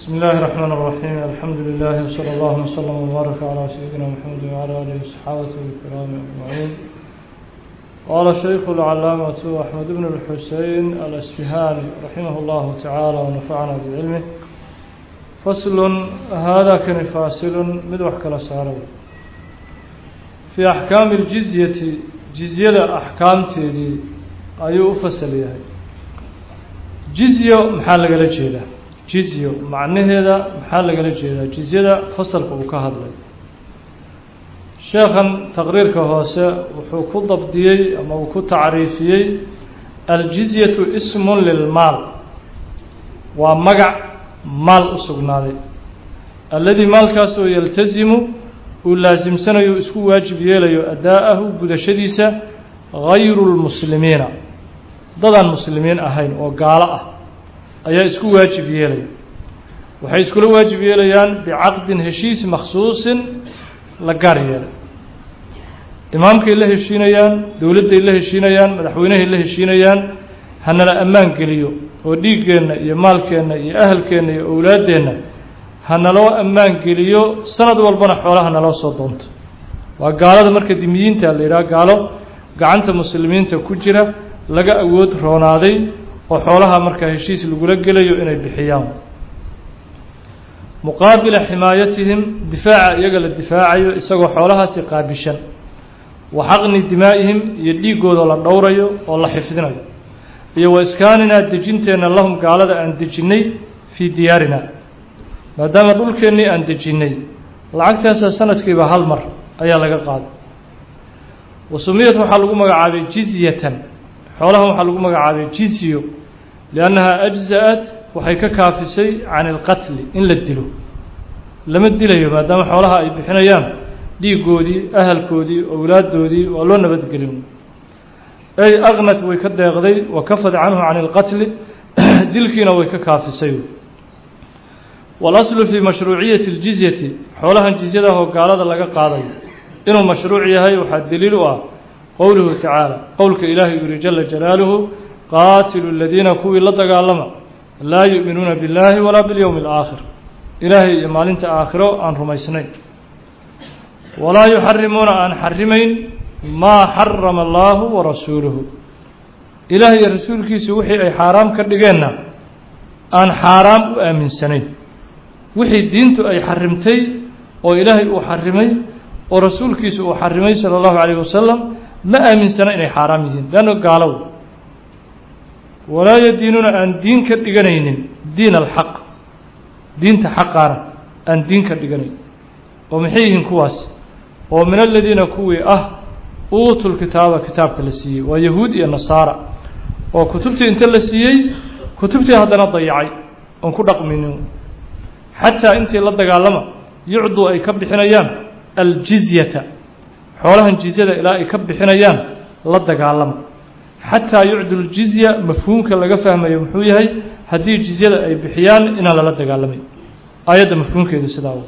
بسم الله الرحمن الرحيم الحمد لله وصلى الله وسلم وبارك على سيدنا محمد وعلى آله وصحابته الكرام أجمعين قال الشيخ العلامة أحمد بن الحسين الأسفهاني رحمه الله تعالى ونفعنا بعلمه فصل هذا كان فاصل مدوح كلا سارو في أحكام الجزية جزية أحكام تيدي أيو فصل يعني جزية محل جيده jizyo macnaheeda maxaa lagala jeedaa jizyada fasalka uu ka hadlay sheekhan taqriirka hoose wuxuu ku dabdiyey ama uu ku tacriifiyey aljizyatu ismun lilmaal waa magac maal u sugnaaday alladii maalkaas oo yaltasimu uu laasimsanayo isku waajib yeelayo addaa'ahu gudashadiisa gayru lmuslimiina dadaan muslimiin ahayn oo gaalo ah ayaa isku waajib yeelaya waxay iskula waajib yeelayaan bicaqdin heshiis makhsuusin la gaar yeelay imaamkay la heshiinayaan dowladday la heshiinayaan madaxweynehay la heshiinayaan hanala ammaan geliyo oo dhiiggeenna iyo maalkeenna iyo ahalkeenna iyo owlaaddeenna hanaloo ammaan geliyo sanad walbana xoolaha naloo soo doonto waa gaalada marka dimiyiinta la yidhaha gaalo gacanta muslimiinta ku jira laga awood roonaaday oo xoolaha markaa heshiis lagula gelayo inay bixiyaan muqaabila ximaayatihim difaaca iyaga la difaacayo isagoo xoolahaasi qaabishan wa xaqni dimaa'ihim iyo dhiiggooda la dhowrayo oo la xifdinayo iyo wa iskaaninaa dejinteenna lahum gaalada aan dejinnay fii diyaarina maadaama dhulkeennii aan dejinnay lacagtaasa sanadkiiba hal mar ayaa laga qaaday wa sumiyad waxaa lagu magacaabay jizyatan xoolahan waxaa lagu magacaabay jizyo liannahaa ajza-at waxay ka kaafisay can ilqatli in la dilo lama dilayo maadaama xoolaha ay bixinayaan dhiiggoodii ahalkoodii owlaaddoodii waa loo nabadgelin ay aqnat way ka deeqday wa kafad canhu can ilqatli dilkiina way ka kaafisay walaslu fii mashruuciyati ljizyati xoolahan jizyada oo gaalada laga qaadayo inuu mashruuc yahay waxaa daliil u ah qowluhu tacaala qowlka ilaahay yuri jala jalaaluhu qaatilu aladiina kuwii la dagaalama laa yu'minuuna biاllaahi walaa biاlyowmi اlaakhir ilaahay iyo maalinta aakhiro aan rumaysnayn walaa yuxarimuuna aan xarimayn maa xarama allaahu warasuuluhu ilaahay iyo rasuulkiisu wixii ay xaaraam ka dhigeenna aan xaaraam u aaminsanayn wixii diintu ay xarimtay oo ilaahay uu xarimay oo rasuulkiisu uu xarimay sala allahu calayh wasalam ma aaminsana inay xaaraam yihiin leanno gaalow walaa yadiinuuna aan diin ka dhiganaynin diin alxaq diinta xaqaana aan diin ka dhiganayn oo maxay yihiin kuwaas oo min aladiina kuwii ah uutul kitaaba kitaabka la siiyey waa yahuud iyo nasaara oo kutubtii inta la siiyey kutubtii haddana dayacay oon ku dhaqminin xataa intii la dagaalama yucduu ay ka bixinayaan aljizyata xoolahan jizyada ilaa ay ka bixinayaan la dagaalama xataa yucdu ljizya mafhuumka laga fahmayo muxuu yahay haddii jizyada ay bixiyaan inaan lala dagaalamay aayadda mafhuumkeedu sidaa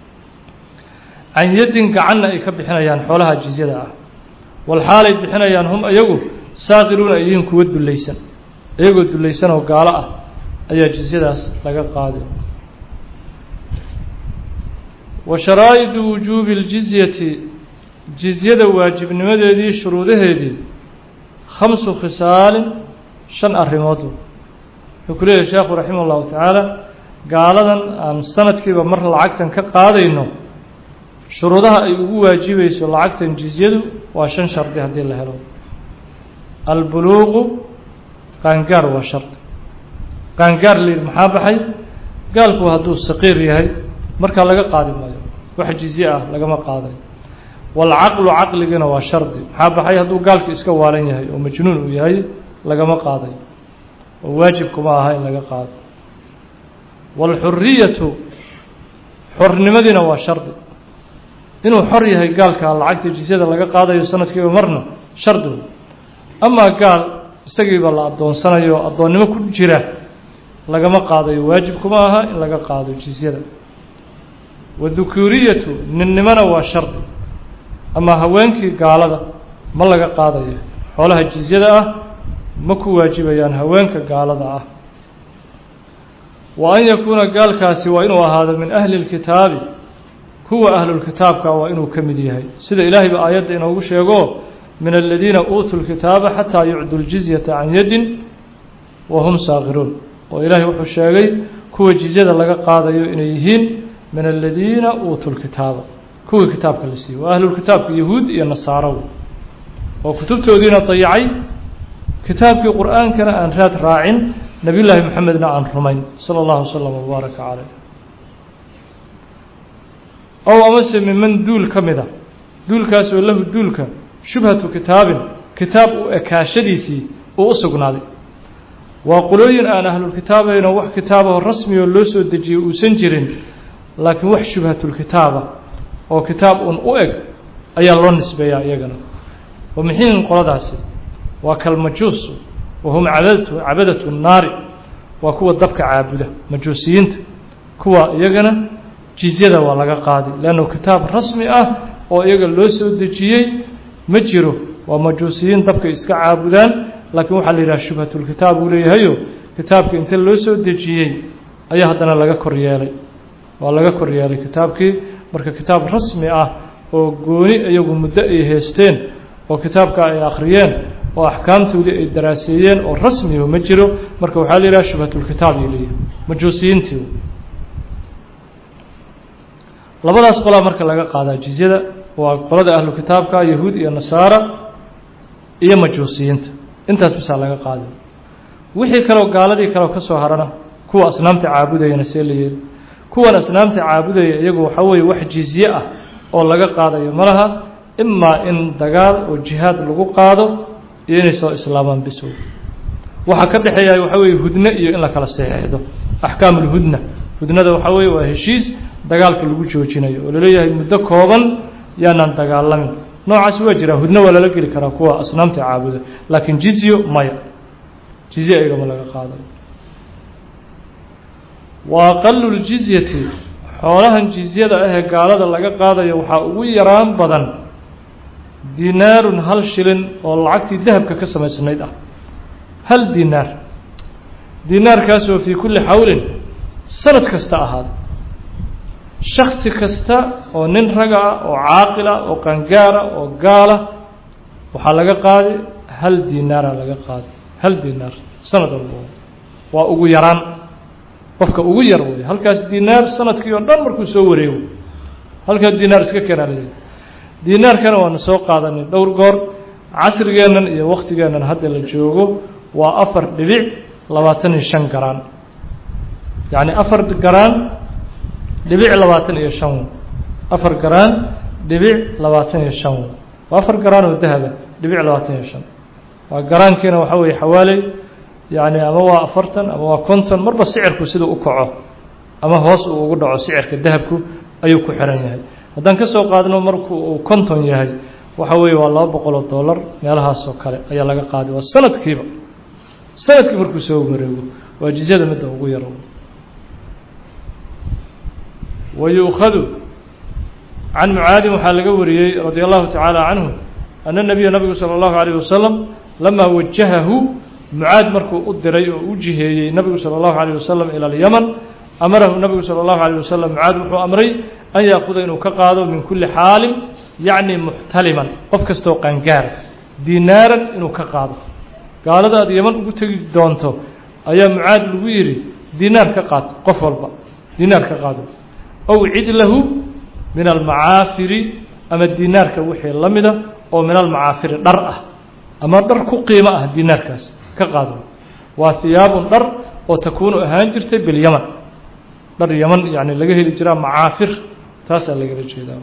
can yaddin gacanna ay ka bixinayaan xoolaha jizyada ah walxaalay bixinayaan hum iyagu saaqiruuna ay yihiin kuwa dullaysan iyagoo dullaysan oo gaalo ah ayaa jizyadaas laga qaaday wa sharaa'idu wujuubi ljizyati jizyada waajibnimadeedii shuruudaheedii khamsu khisaalin shan arrimood wuxuu ku leeyahay sheekhu raximah ullahu tacaala gaaladan aan sanadkiiba mar lacagtan ka qaadayno shuruudaha ay ugu waajibayso lacagtan jizyadu waa shan shardi haddii la helo albuluuqu qaangaar waa shardi qaangaar layidhi maxaa baxay gaalku hadduu saqiir yahay markaa laga qaadi maayo wax jizye ah lagama qaaday waalcaqlu caqligiina waa shardi maxaa baxay hadduu gaalki iska waalan yahay oo majnuun uu yahay lagama qaaday oo waajibkuma aha in laga qaado waalxuriyatu xornimadiina waa shardi inuu xor yahay gaalka lacagta jizyada laga qaadayo sanadkiiba marna shardi amaa gaal isagiiba la addoonsanayo o addoonnimo ku jira lagama qaadayo waajibkuma aha in laga qaado jizyada wadukuuriyatu ninnimona waa shardi ama haweenkii gaalada ma laga qaadayo xoolaha jizyada ah ma ku waajibayaan haweenka gaalada ah wa an yakuuna gaalkaasi waa inuu ahaado min ahli اlkitaabi kuwa ahlulkitaabka waa inuu ka mid yahay sida ilaahay ba aayadda inoogu sheego min aladiina uutuu lkitaaba xataa yucdu ljizyata can yadin wa hum saakiruun oo ilaahay wuxuu sheegay kuwa jizyada laga qaadayo inay yihiin min aladiina uutuu lkitaaba kuwii kitaabka la siiyey waa ahlulkitaabka yahuud iyo nasaaro oo kutubtoodiina dayacay kitaabkii qur-aankana aan raad raacin nabiy llaahi moxamedna aan rumayn sala allahu wasalam wabaaraka caleyh ow amase miman duul ka mid a duulkaas oo lahu duulka shubhatu kitaabin kitaab u ekaashadiisii uu u sugnaaday waa qolooyin aan ahlulkitaabayno wax kitaabaho rasmi oo loo soo dejiyey uusan jirin laakiin wax shubhatulkitaaba oo kitaab un u eg ayaa loo nisbeeyaa iyagana wa mixiin qoladaasi waa kalmajuus wahum cabadatu cabadatu nnaari waa kuwa dabka caabuda majuusiyiinta kuwa iyagana jizyada waa laga qaaday leannu kitaab rasmi ah oo iyaga loo soo dejiyey ma jiro waa majuusiyiin dabka iska caabudaan laakiin waxaa la yidhaha shubhatulkitaab uu leeyahayo kitaabka inta loo soo dejiyey ayaa haddana laga kor yeelay waa laga kor yeelay kitaabkii marka kitaab rasmi ah oo gooni iyagu muddo ay haysteen oo kitaabka ay akhriyeen oo axkaamtoodii ay daraaseeyeen oo rasmiho ma jiro marka waxaa la yidhaha shubhatulkitaab ay leeyahay majuusiyiintii labadaas qolaa marka laga qaadaa jizyada waa qolada ahlu kitaabka yahuud iyo nasaara iyo majuusiyiinta intaas bisaa laga qaaday wixii kaleo gaaladii kaleo ka soo harana kuwa asnaamta caabudayana see la yeeli kuwan asnaamta caabudaya iyagu waxaa weeye wax jizye ah oo laga qaadayo ma laha imaa in dagaal oo jihaad lagu qaado iyo inay soo islaamaan bisow waxaa ka dhexeeya waxaa weeye hudne iyo in la kala saxeexdo axkaamulhudna hudnada waxaa weeye waa heshiis dagaalka lagu joojinayo oo laleeyahay muddo kooban yaanaan dagaalamin noocaas waa jiraa hudno waa lala geli karaa kuwa asnaamta caabuda laakiin jizyo maya jizye igama laga qaadayo wa aqalu ljizyati xoolahan jizyada ahee gaalada laga qaadayo waxaa ugu yaraan badan dinaarun hal shilin oo lacagtii dahabka ka samaysnayd ah hal dinaar dinaarkaasoo fii kulli xawlin sanad kasta ahaada shaksi kasta oo nin raga ah oo caaqila oo qangaara oo gaala waxaa laga qaaday hal dinaara laga qaaday hal dinaar sanad walba waa ugu yaraan qofka ugu yar wey halkaas dinaar sanadkii oo dhan markuu soo wareego halkaa dinaar iska keenaa laleeyahy dinaarkana waanu soo qaadanay dhowr goor casrigeennan iyo waktigeennan hadda la joogo waa afar dhibic labaatan iyo shan garaan yacni afar garaan dhibic labaatan iyo shan afar garaan dhibic labaatan iyo shan waa afar garaan oo dahaba dhibic labaatan iyo shan waa garaankiina waxaa weeye xawaaley yacni ama waa afartan ama waa konton marba sicirku siduu u kaco ama hoos uu ugu dhaco sicirka dahabku ayuu ku xiran yahay haddaan ka soo qaadno marku uu konton yahay waxa weeye waa laba boqoloo dollar meelahaasoo kale ayaa laga qaaday waa sanadkiiba sanadkii markuu soo wareego waa jizyada midda ugu yaro wayuukhadu can mucaadin waxaa laga wariyey radia allahu tacaala canhu ana nabiya nabigu sala allahu alayh wasalam lamaa wajahahu mucaad markuu u diray oo u jiheeyey nabigu salى اllahu عalيه wasalam ilى اlyaman amarahu nabigu salى اllahu عalيه wasalam mucaad wuxuu amray an yaakuda inuu ka qaado min kuli xaalin yacni muxtaliman qof kastoo qangaara dinaaran inuu ka qaado gaalada aad yaman ugu tegi doonto ayaa mucaad lagu yidhi dinaar ka qaad qof walba dinaar ka qaado ow cid lahu min almacaafiri ama dinaarka wixii la mida oo min almacaafiri dhar ah ama dhar ku qiimo ah dinaarkaas ka qaado waa hiyaabun dhar oo takuunu ahaan jirtay bilyaman dhar yaman yani laga heli jiraa macaafir taasaa lagala jeedaa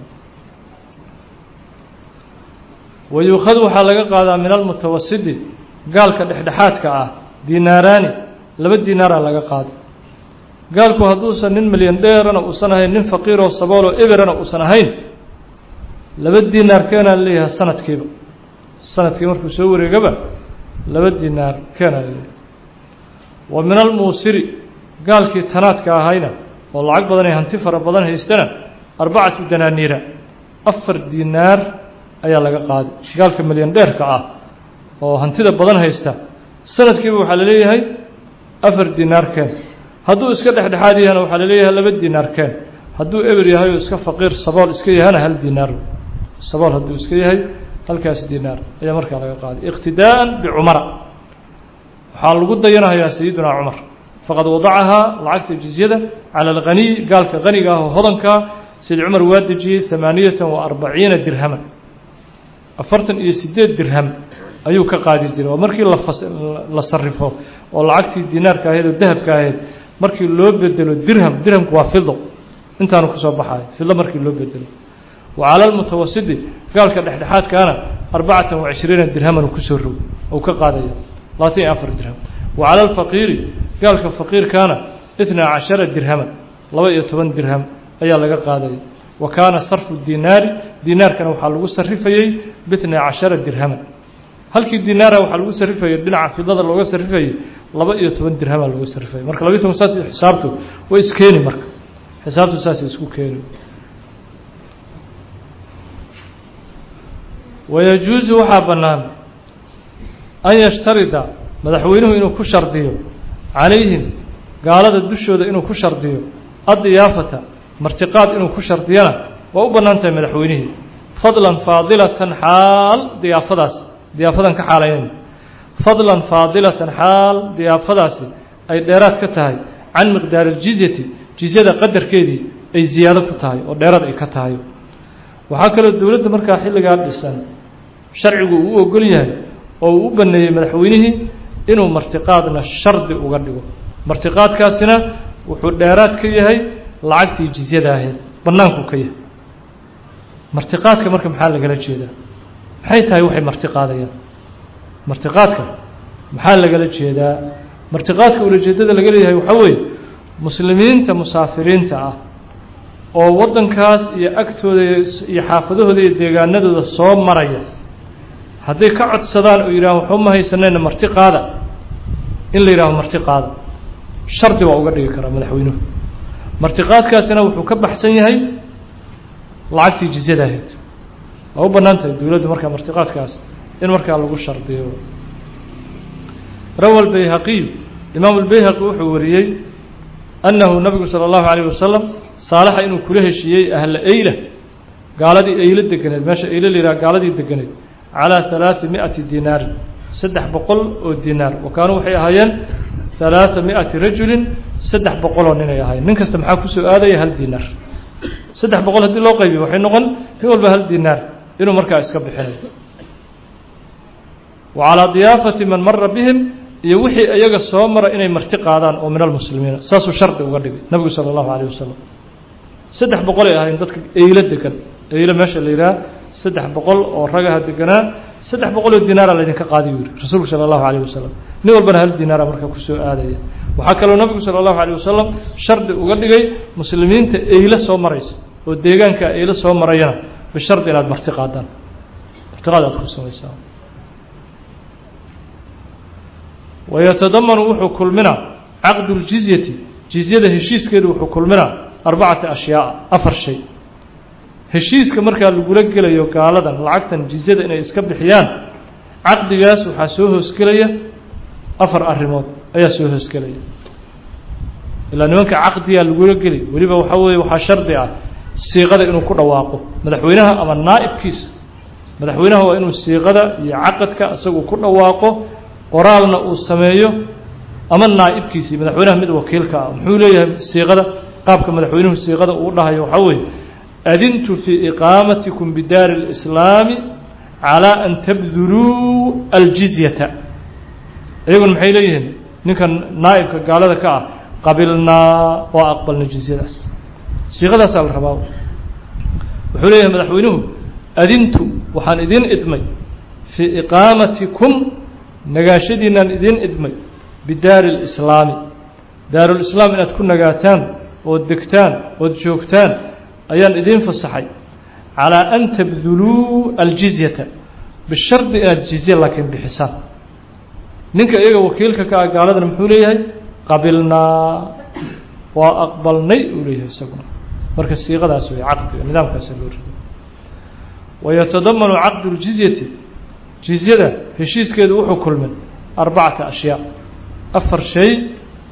wayuukhadu waxaa laga qaadaa min almutawasidi gaalka dhexdhexaadka ah dinaaraani laba dinaaraa laga qaado gaalku hadduusan nin milyan dheerana uusan ahayn nin faqiiroo sabooloo eberana uusan ahayn laba dinaar keenaa leeyahay sanadkiiba sanadkii markuu soo wareegaba laba dinaar keenaa leeyahay wa min almuusiri gaalkii tanaadka ahayna oo lacag badan ee hanti fara badan haystana arbacatu danaaniira afar dinaar ayaa laga qaaday gaalka milyan dheerka ah oo hantida badan haysta sanadkiiba waxaa la leeyahay afar dinaar keen hadduu iska dhexdhexaad yahana waxaa laleeyahay laba dinaar keen hadduu eber yahay oo iska faqiir sabool iska yahana hal dinaar sabool hadduu iska yahay halkaas dinaar ayaa markaa laga qaaday iqtidaa'an bicumara waxaa lagu dayanayaa sayidunaa cumar faqad wadacahaa lacagta jizyada cala alghaniy gaalka haniga ah oo hodankaa sayid cumar waa dejiyey hamaaniyatan wa arbaciina dirhaman afartan iyo sideed dirham ayuu ka qaadi jiray oo markii la sarifo oo lacagtii dinaarka ahayd oo dahabka ahayd markii loo bedelo dirham dirhamku waa fido intaanu kusoo baxayo fido markii loo bedelo wa cala almutawasidi gaalka dhexdhexaadkaana arbacatan wa cishriina dirhaman kusoo rog ou ka qaadaya labaatan iyo afar dirham wa cala alfaqiiri gaalka faqiirkaana itnaa cashara dirhaman laba iyo toban dirham ayaa laga qaadaya wa kaana sarfu dinaari dinaarkana waxaa lagu sarifayey bitnaa cashara dirhaman halkii dinaara waxaa lagu sarifayay dhinaca fidada looga sarifayay laba iyo toban dirhama looga sarifayay marka labaiy toban saas xisaabtu way iskeeni marka xisaabtu saasay isku keeni wayajuusu waxaa bannaan an yashtarida madaxweynuhu inuu ku shardiyo calayhim gaalada dushooda inuu ku shardiyo addiyaafata martiqaad inuu ku shardiyana waa u bannaan tahay madaxweynihii fadlan faadilatan xaal diyaafadaas diyaafadan ka xaalaynayna fadlan faadilatan xaal diyaafadaasi ay dheeraad ka tahay can miqdaari aljizyati jizyada qadarkeedii ay ziyaado ku tahay oo dheeraad ay ka tahay waxaa kaloo dowladda markaa xilligaa dhisan sharcigu uu u ogol yahay oo uu u baneeyey madaxweynihii inuu martiqaadna shardi uga dhigo martiqaadkaasina wuxuu dheeraad ka yahay lacagtii jizyada ahayd bannaankuu ka yahay martiqaadka marka maxaa lagala jeedaa maxay tahay waxay martiqaadayaan martiqaadka maxaa lagala jeedaa martiqaadka ulajeedada laga leeyahay waxaa weeye muslimiinta musaafiriinta ah oo waddankaas iyo agtooda iyo xaafadahooda iyo deegaanadooda soo maraya hadday ka codsadaan oo yidhahan waxba ma haysanayna marti qaada in la yidhaaho marti qaada shardi waa uga dhigi karaa madaxweynuhu martiqaadkaasina wuxuu ka baxsan yahay lacagtii jizyada ahayd waa u bannaan tahay dowladdu markaa martiqaadkaas in markaa lagu shardiyo rawa lbayhaqiyu imaamu lbayhaqi wuxuu wariyey annahu nabigu sala allahu alayh wasalam saalaxa inuu kula heshiiyey ahla eyla gaaladii eylo deganeed meesha eylo la yidhaha gaaladii deganeed calaa halaati mi'ati dinaarin saddex boqol oo dinaar wa kaanuu waxay ahaayeen halaata mi'ati rajulin saddex boqoloo ninay ahaayeen nin kasta maxaa kusoo aadaya hal dinaar saddex boqol haddii loo qaybiyo waxay noqon nin walba hal dinaar inuu markaa iska bixinayo wa calaa diyaafati man mara bihim iyo wixii iyaga soo mara inay marti qaadaan oo min almuslimiina saasuu shardi uga dhigay nabigu sala allahu alayh wasalam saddex boqolay ahayn dadka eylo degan eylo meesha la yidhaha saddex boqol oo ragaha deganaa saddex boqol oo dinaara laydinka qaadiy u yihi rasuulku sala allahu alayh wasalam nin walbana hal dinaara markaa kusoo aadaya waxaa kaloo nabigu sala allahu alayh wasalam shardi uga dhigay muslimiinta eylo soo maraysa oo deegaanka eylo soo marayana bishardi inaad marti qaadaan martiqaad aad ku samaysaan wayatadamanu wuxuu kulminaa caqdu ljizyati jizyada heshiiskeedu wuxuu kulminaa arbacata ashyaaa afar shay heshiiska markaa lagula gelayo gaaladan lacagtan jizyada inay iska bixiyaan caqdigaas waxaa soo hoosgelaya afar arrimood ayaa soo hoosgelaya ilaa nimanka caqdigaa lagula geli weliba waxaa weeye waxaa shardi ah siiqada inuu ku dhawaaqo madaxweynaha ama naa'ibkiisa madaxweynaha waa inuu siiqada iyo caqadka isagu ku dhawaaqo qoraalna uu sameeyo ama naa'ibkiisii madaxweynaha mid wakiilka ah muxuu leeyahay siiqada qaabka madaxweynuhu siiqada uu dhahayo waxaa weeye adintu fii iqaamatikum bidaari اlislaami calaa an tabduluu aljizyata iyaguna maxay leeyihiin ninkan naa'ibka gaalada ka ah qabilnaa oo aqbalna jizyadaas siiqadaasaa la rabaa wuxuu leeyahay madaxweynuhu adintu waxaan idin idmay fii iqaamatikum nagaashadiinaan idin idmay bidaari اlislaami daarulislaam inaad ku nagaataan ood degtaan ood joogtaan ayaan idiin fasaxay calaa an tabduluu aljizyata bishardi inaad jizye laakiin bixisaan ninka iyaga wakiilka ka ah gaaladana muxuu leeyahay qabilnaa waa aqbalnay uu leeyahay isaguna marka siiqadaas wey caqdiga nidaamkaasa loo rido wayatadamanu caqdu ljizyati jizyada heshiiskeedu wuxuu kulmay arbacata ashyaa afar shay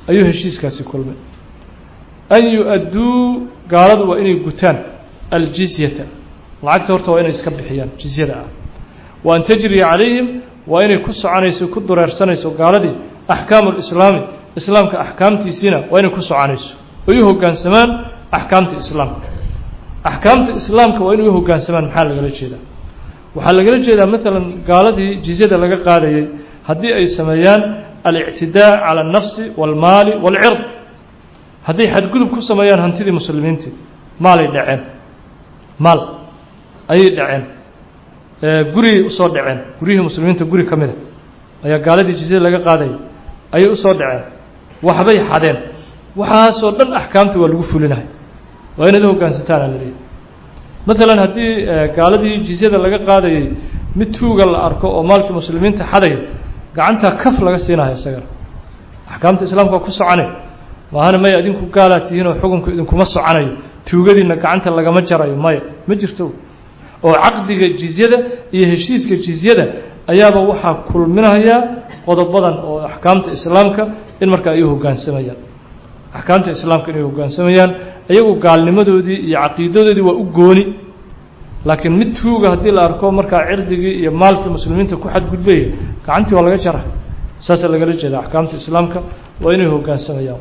ayuu heshiiskaasi kulmay an yu-adduu gaaladu waa inay gutaan aljizyata lacagta horta waa inay iska bixiyaan jizyada ah wa an tajriya calayhim waa inay ku soconayso ku dureersanayso gaaladii axkaamu lislaami islaamka axkaamtiisiina waa inay ku soconayso oy u hoggaansamaan axkaamta islaamka axkaamta islaamka waa inay u hoggaansamaan maxaa lagala jeedaa waxaa lagala jeedaa maalan gaaladii jizyada laga qaadayay haddii ay sameeyaan alictidaa cala alnafsi waalmaali waalcird hadday xadgudub ku sameeyaan hantidii muslimiintii maalay dhaceen maal ayay dhaceen gurigay usoo dhaceen guryihii muslimiinta guri ka mida ayaa gaaladii jizyada laga qaadayay ayay usoo dhaceen waxbay xadeen waxaasoo dhan axkaamta waa lagu fulinahay waa inaad u hoggaansantaana la leeyahy maalan haddii gaaladii jizyada laga qaadayay mid tuuga la arko oo maalkii muslimiinta xadaya gacantaa kaf laga siinayo isagana axkaamta islaamka waa ku socone maahana maya idinku gaalaa tihiin oo xukunku idinkuma soconayo tuugadiina gacanta lagama jarayo maya ma jirto oo caqdiga jizyada iyo heshiiska jizyada ayaaba waxaa kulminayaa qodobadan oo axkaamta islaamka in markaa ay u hoggaansamayaan axkaamta islaamka inay hoggaansamayaan iyagu gaalnimadoodii iyo caqiidadoodii waa u gooni laakiin mid tuuga haddii la arko markaa cirdigii iyo maalkii muslimiinta ku xadgudbaya gacantii waa laga jara saasaa lagala jeeda axkaamta islaamka waa inay hoggaansamayaan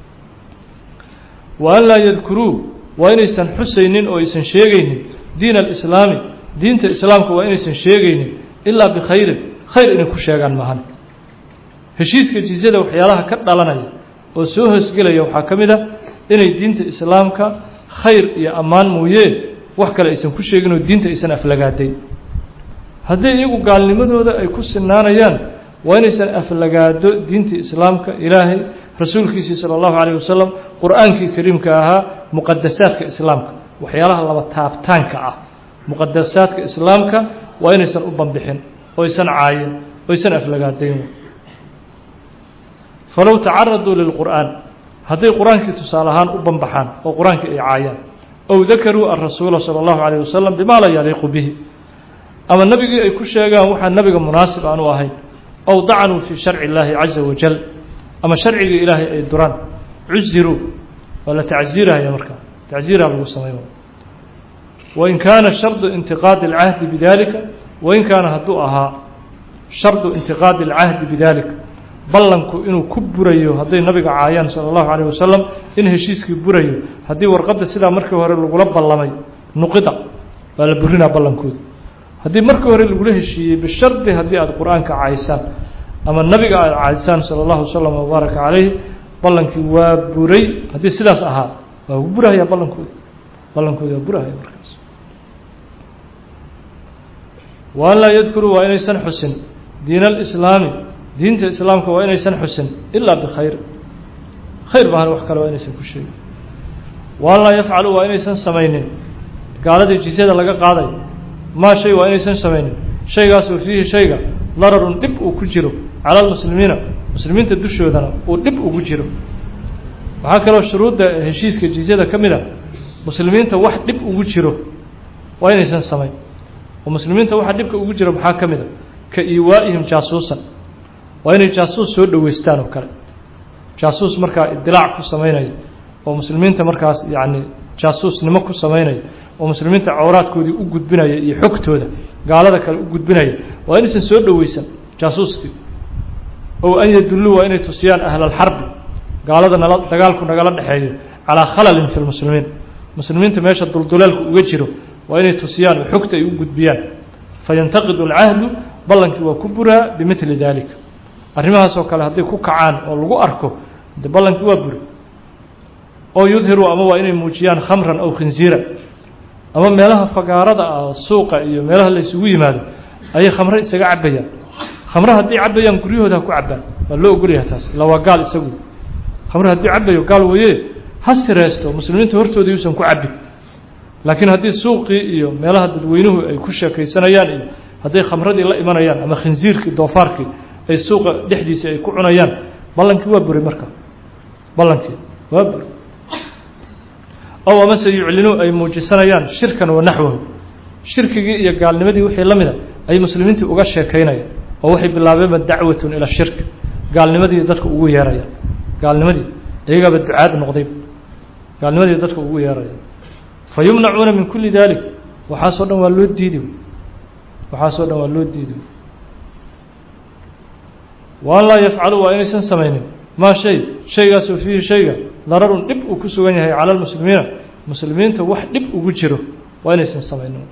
wa an laa yadkuruu waa inaysan xusaynin oo aysan sheegaynin diin alislaami diinta islaamka waa inaysan sheegaynin ilaa bikhayrin khayr inay ku sheegaan maahan heshiiska jizyada waxyaalaha ka dhalanaya oo soo hoosgelaya waxaa ka mid a inay diinta islaamka khayr iyo ammaan mooyee wax kale aysan ku sheegin oo diinta aysan aflagaadayn haddii iyagu gaalnimadooda ay ku sinaanayaan waa inaysan aflagaado diintii islaamka ilaahay rasuulkiisii sala allahu calayh wasalam qur-aankii kariimka ahaa muqadasaadka islaamka waxyaalaha laba taabtaanka ah muqadasaadka islaamka waa inaysan u banbixin oo aysan caayin oo aysan aflagaadayn falow tacaraduu lilqur'aan hadday qur-aankii tusaale ahaan u banbaxaan oo qur-aankii ay caayaan ow dakaruu alrasuula sala allahu calayh wasalam bimaa laa yaliiqu bihi ama nebigii ay ku sheegaan waxaa nebiga munaasib aan u ahayn ow dacanuu fii sharci illaahi caza wajal ama sharcigii ilaahay ay duraan cuziruu waa la tacziiraya markaa tacziiraa lagu samayn wain kaana shardu intiqaadi alcahdi bidalika wain kaana hadduu ahaa shardu intiqaadi alcahdi bidalika ballanku inuu ku burayo hadday nabiga caayaan sala allahu calayh wasalam in heshiiskii burayo haddii warqadda sidaa markii hore lagula ballamay nuqida waa la burinaa ballankooda haddii markii hore lagula heshiiyey bishardi haddii aada qur-aanka caysaan ama nabiga aada caysaan sala allahu wasalam wabaaraka calayh ballankii waa buray haddii sidaas ahaa waa ugu burahayaa ballankooda ballankooda waa burahaya markaas wa an laa yadkuruu waa inaysan xusin diin alislaami diinta islaamka waa inaysan xusin ilaa bikhayr khayr bahan wax kale waa inaysan ku sheegin wa an laa yafcaluu waa inaysan samaynin gaaladii jizyada laga qaaday maa shay waa inaysan samaynin shaygaasoo fiihi shayga dararun dhib uu ku jiro cala almuslimiina muslimiinta dushoodana uu dhib ugu jiro waxaa kaloo shuruudda heshiiska jizyada ka mid a muslimiinta wax dhib ugu jiro waa inaysan samayn oo muslimiinta waxa dhibka ugu jiro maxaa ka mid a ka iiwaa'ihim jaasuusan waa inay jaasuus soo dhoweystaan oo kale jaasuus markaa idilaac ku samaynaya oo muslimiinta markaas yacni jaasuusnimo ku samaynaya oo muslimiinta cawraadkoodii u gudbinaya iyo xogtooda gaalada kale u gudbinaya waa inaysan soo dhoweysan jaasuuskii ow an yadulluu waa inay tusiyaan ahlalxarbi gaalada nala dagaalku nagala dhexeeyo calaa khalalin fi lmuslimiin muslimiinta meesha dulduleelku uga jiro waa inay tusiyaan oo xogta ay u gudbiyaan fayantaqidu alcahdu ballankii waa ku buraa bimidli daalika arrimahaasoo kale hadday ku kacaan oo lagu arko de ballankii waa buri oo yudhiru ama waa inay muujiyaan khamran aw khinziira ama meelaha fagaarada ah suuqa iyo meelaha la isugu yimaado ayay khamre isaga cabayaan khamre haddii cabayaan guryahooda ha ku cabaan waa loo ogolyaha taas illa waa gaal isagu khamre haddii cabayo gaal waye ha sireesto muslimiinta hortooda yuusan ku cabin laakiin haddii suuqii iyo meelaha dadweynuhu ay ku sheekaysanayaan iyo hadday khamradii la imanayaan ama khinziirkii doofaarkii ay suuqa dhexdiisa ay ku cunayaan ballankii waa buray marka ballankii waa buray ow amase yuclinuu ay muujisanayaan shirkan wa naxwahu shirkigii iyo gaalnimadii wixii la mida ay muslimiintii uga sheekaynayaan oo waxay bilaabeenba dacwatun ila shirk gaalnimadii dadka ugu yeerayaan gaalnimadii iyagaaba ducaad noqday gaalnimadii dadka ugu yeeraya fa yumnacuuna min kuli dalik waxaasoo dhan waa loo diidi waxaasoo dhan waa loo diidi wa an laa yafcalu waa inaysan samaynin maa shay shaygaasoo fiihi shayga dararun dhib uu ku sugan yahay cala lmuslimiina muslimiinta wax dhib ugu jiro waa inaysan samaynin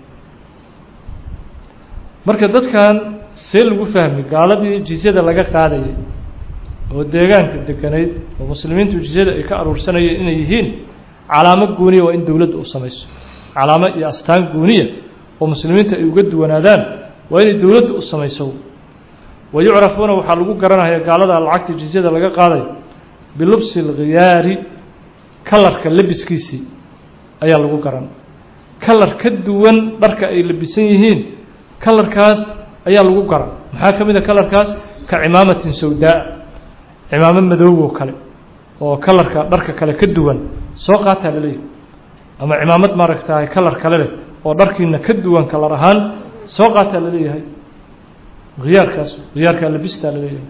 marka dadkan see lagu fahmi gaaladii jizyada laga qaadayay oo deegaanka deganayd oo muslimiintu jizyada ay ka aruursanayeen inay yihiin calaamo gooniya waa in dowladda u samayso calaamo iyo astaan gooniya oo muslimiinta ay uga duwanaadaan waa inay dowladda u samayso wa yucrafuuna waxaa lagu garanaya gaalada lacagta jizyada laga qaadayo bilubsi alkhiyaari kalarka labiskiisii ayaa lagu garan kalar ka duwan dharka ay labisan yihiin kalarkaas ayaa lagu garan maxaa ka mid a kalarkaas ka cimaamatin sawdaa cimaamo madoobo kale oo kalarka dharka kale ka duwan soo qaataa laleeyahay ama cimaamad maaragtahay kalar kale leh oo dharkiina ka duwan kalar ahaan soo qaataa laleeyahay khiyaarkaas khiyaarkaa labistaa laleeyahay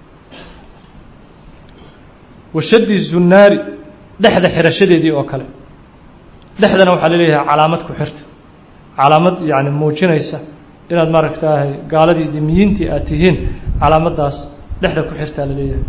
washadi zunaari dhexda xirashadeedii oo kale dhexdana waxaa laleeyahay calaamad ku xirta calaamad yani muujinaysa inaad maaragtahay gaaladii dimiyiintii aad tihiin calaamaddaas dhexda ku xirtaa laleeyahay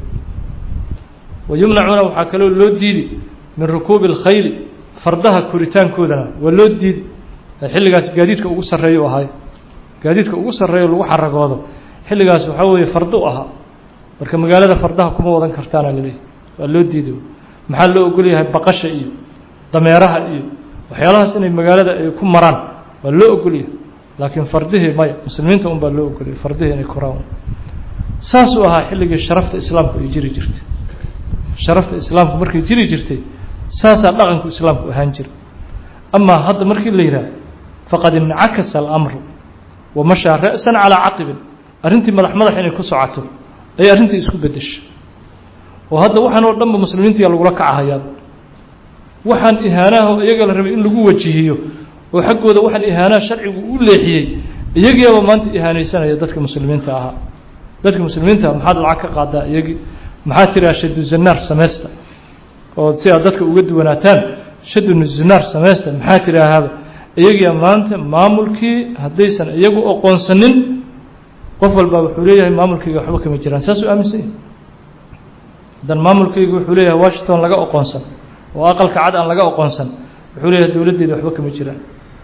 wa yumnacuuna waxaa kaloo loo diidi min rukuubi اlkhayli fardaha koritaankoodana waa loo diidi xilligaas gaadiidka ugu sarreeya u ahay gaadiidka ugu sarreeyo lagu xaragoodo xilligaas waxaa weeye fardo u ahaa marka magaalada fardaha kuma wadan kartaana laleeyahay waa loo diidi maxaa loo ogol yahay baqasha iyo dameeraha iyo waxyaalahaas inay magaalada ay ku maraan waa loo ogolyahay laakiin fardihii maya muslimiinta un baa loo ogoliyay fardihii inay koraan saasuu ahaa xilligii sharafta islaamku ay jiri jirtay sharafta islaamku markay jiri jirtay saasaa dhaqanku islaamku ahaan jira amaa hadda markii la yidhaah faqad incakasa alamru wa mashaa ra'san calaa caqibin arrintii madax madax inay ku socoto ayay arrintii isku beddeshay oo hadda waxaan oo dhanba muslimiintiyaa lagula kacahayaa waxaan ihaanaha iyaga la rabay in lagu wajihiyo oo xaggooda waxaan ihaanaha sharcigu u leexiyey iyagiiaba maanta ihaanaysanaya dadka muslimiinta ahaa dadka muslimiinta maxaad lacag ka qaadaa iyagii maxaa tiraa shadu zanaar sameysta oo si aad dadka uga duwanaataan shadu zunaar sameysta maxaa tiraahaaba iyagiia maanta maamulkii haddaysan iyagu oqoonsanin qof walba wuxuu leeyahay maamulkayga waxba kama jiraan saasuu aaminsan yahay hadan maamulkayga wuxuu leeyahay washington laga oqoonsan oo aqalka cad aan laga oqoonsan wuxuu leeyahay dowladdeeda waxba kama jiraan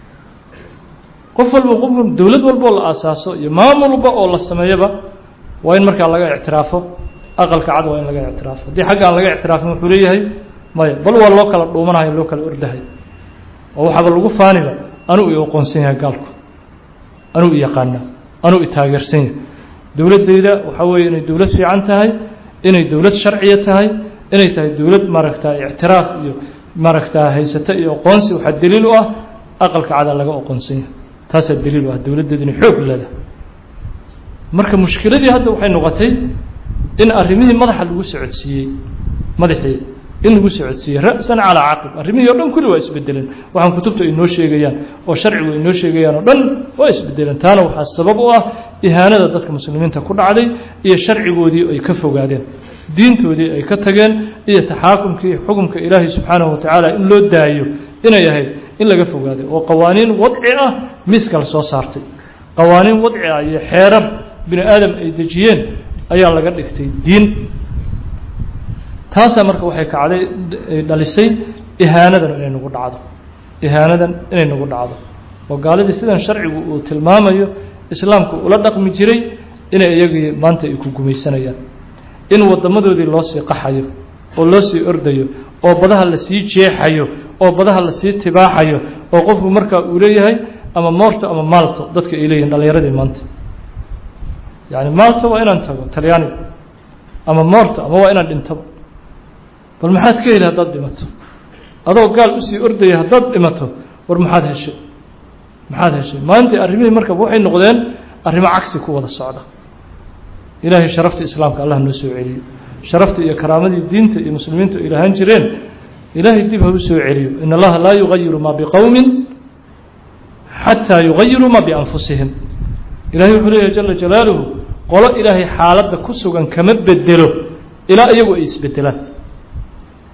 qof walba qof dowlad walboo la aasaaso iyo maamul walba oo la sameeyaba waa in markaa laga ictiraafo aqalka cad waa in laga ictiraafo haddii xagga aan laga ictiraafin wuxuu leeyahay maya bal waa loo kala dhuumanayo loo kala ordahay oo waxaaba lagu faaniba anuu i oqoonsan yahay gaalku anuu i yaqaana anuu i taageersan yahay dowladdayda waxaa weeye inay dowlad fiican tahay inay dowlad sharciya tahay inay tahay dowlad maaragta ictiraaf iyo maaragta haysata iyo oqoonsi waxaa daliil u ah aqalka cada laga oqoonsan yahay taasaa daliil u ah dowladdeedu inay xoog leedahay marka mushkiladii hadda waxay noqotay in arrimihii madaxa lagu socodsiiyey madaxii in lagu socodsiiyey ra'san calaa caqib arrimihii o dhan kulli waa isbedeleen waxaan kutubta ay noo sheegayaan oo sharcigu ay noo sheegayaan oo dhan waa isbedeleen taana waxaa sabab u ah ihaanada dadka muslimiinta ku dhacday iyo sharcigoodii ay ka fogaadeen diintoodii ay ka tageen iyo taxaakumkii xukumka ilaahay subxaanahu watacaala in loo daayo inay ahayd in laga fogaaday oo qawaaniin wadci ah miiska la soo saartay qawaaniin wadci ah iyo xeerar bini aadam ay dejiyeen ayaa laga dhigtay diin taasaa marka waxay kacday dhalisay ihaanadan inay nagu dhacdo ihaanadan inay nagu dhacdo oo gaaladii sidan sharcigu uu tilmaamayo islaamku ula dhaqmi jiray inay iyagii maanta ay ku gumaysanayaan in waddamadoodii loo sii qaxayo oo loo sii ordayo oo badaha lasii jeexayo oo badaha lasii tibaaxayo oo qofku markaa uu leeyahay ama moorto ama maalto dadka ay leeyihin dhallinyaradii maanta yani maalto waa inaan tago talyaaniga ama moorto ama waa inaan dhintaba bal maxaad ka heli haddaad dhimato adoo gaal usii ordaya haddaad dhimato war maxaad heshay maxaad heshay maanta arrimihii markaba waxay noqdeen arrimo cagsi ku wada socda ilaahay sharafta islaamka allah noo soo celiyo sharafta iyo karaamadii diinta iyo muslimiintu ay lahaan jireen ilaahay dib ha u soo celiyo in allaha laa yugayiru maa biqowmin xataa yugayiruu maa bianfusihim ilahay wuxuu leeyahy jala jalaaluhu qolo ilaahay xaaladda ku sugan kama bedelo ilaa iyagu ay isbedelaan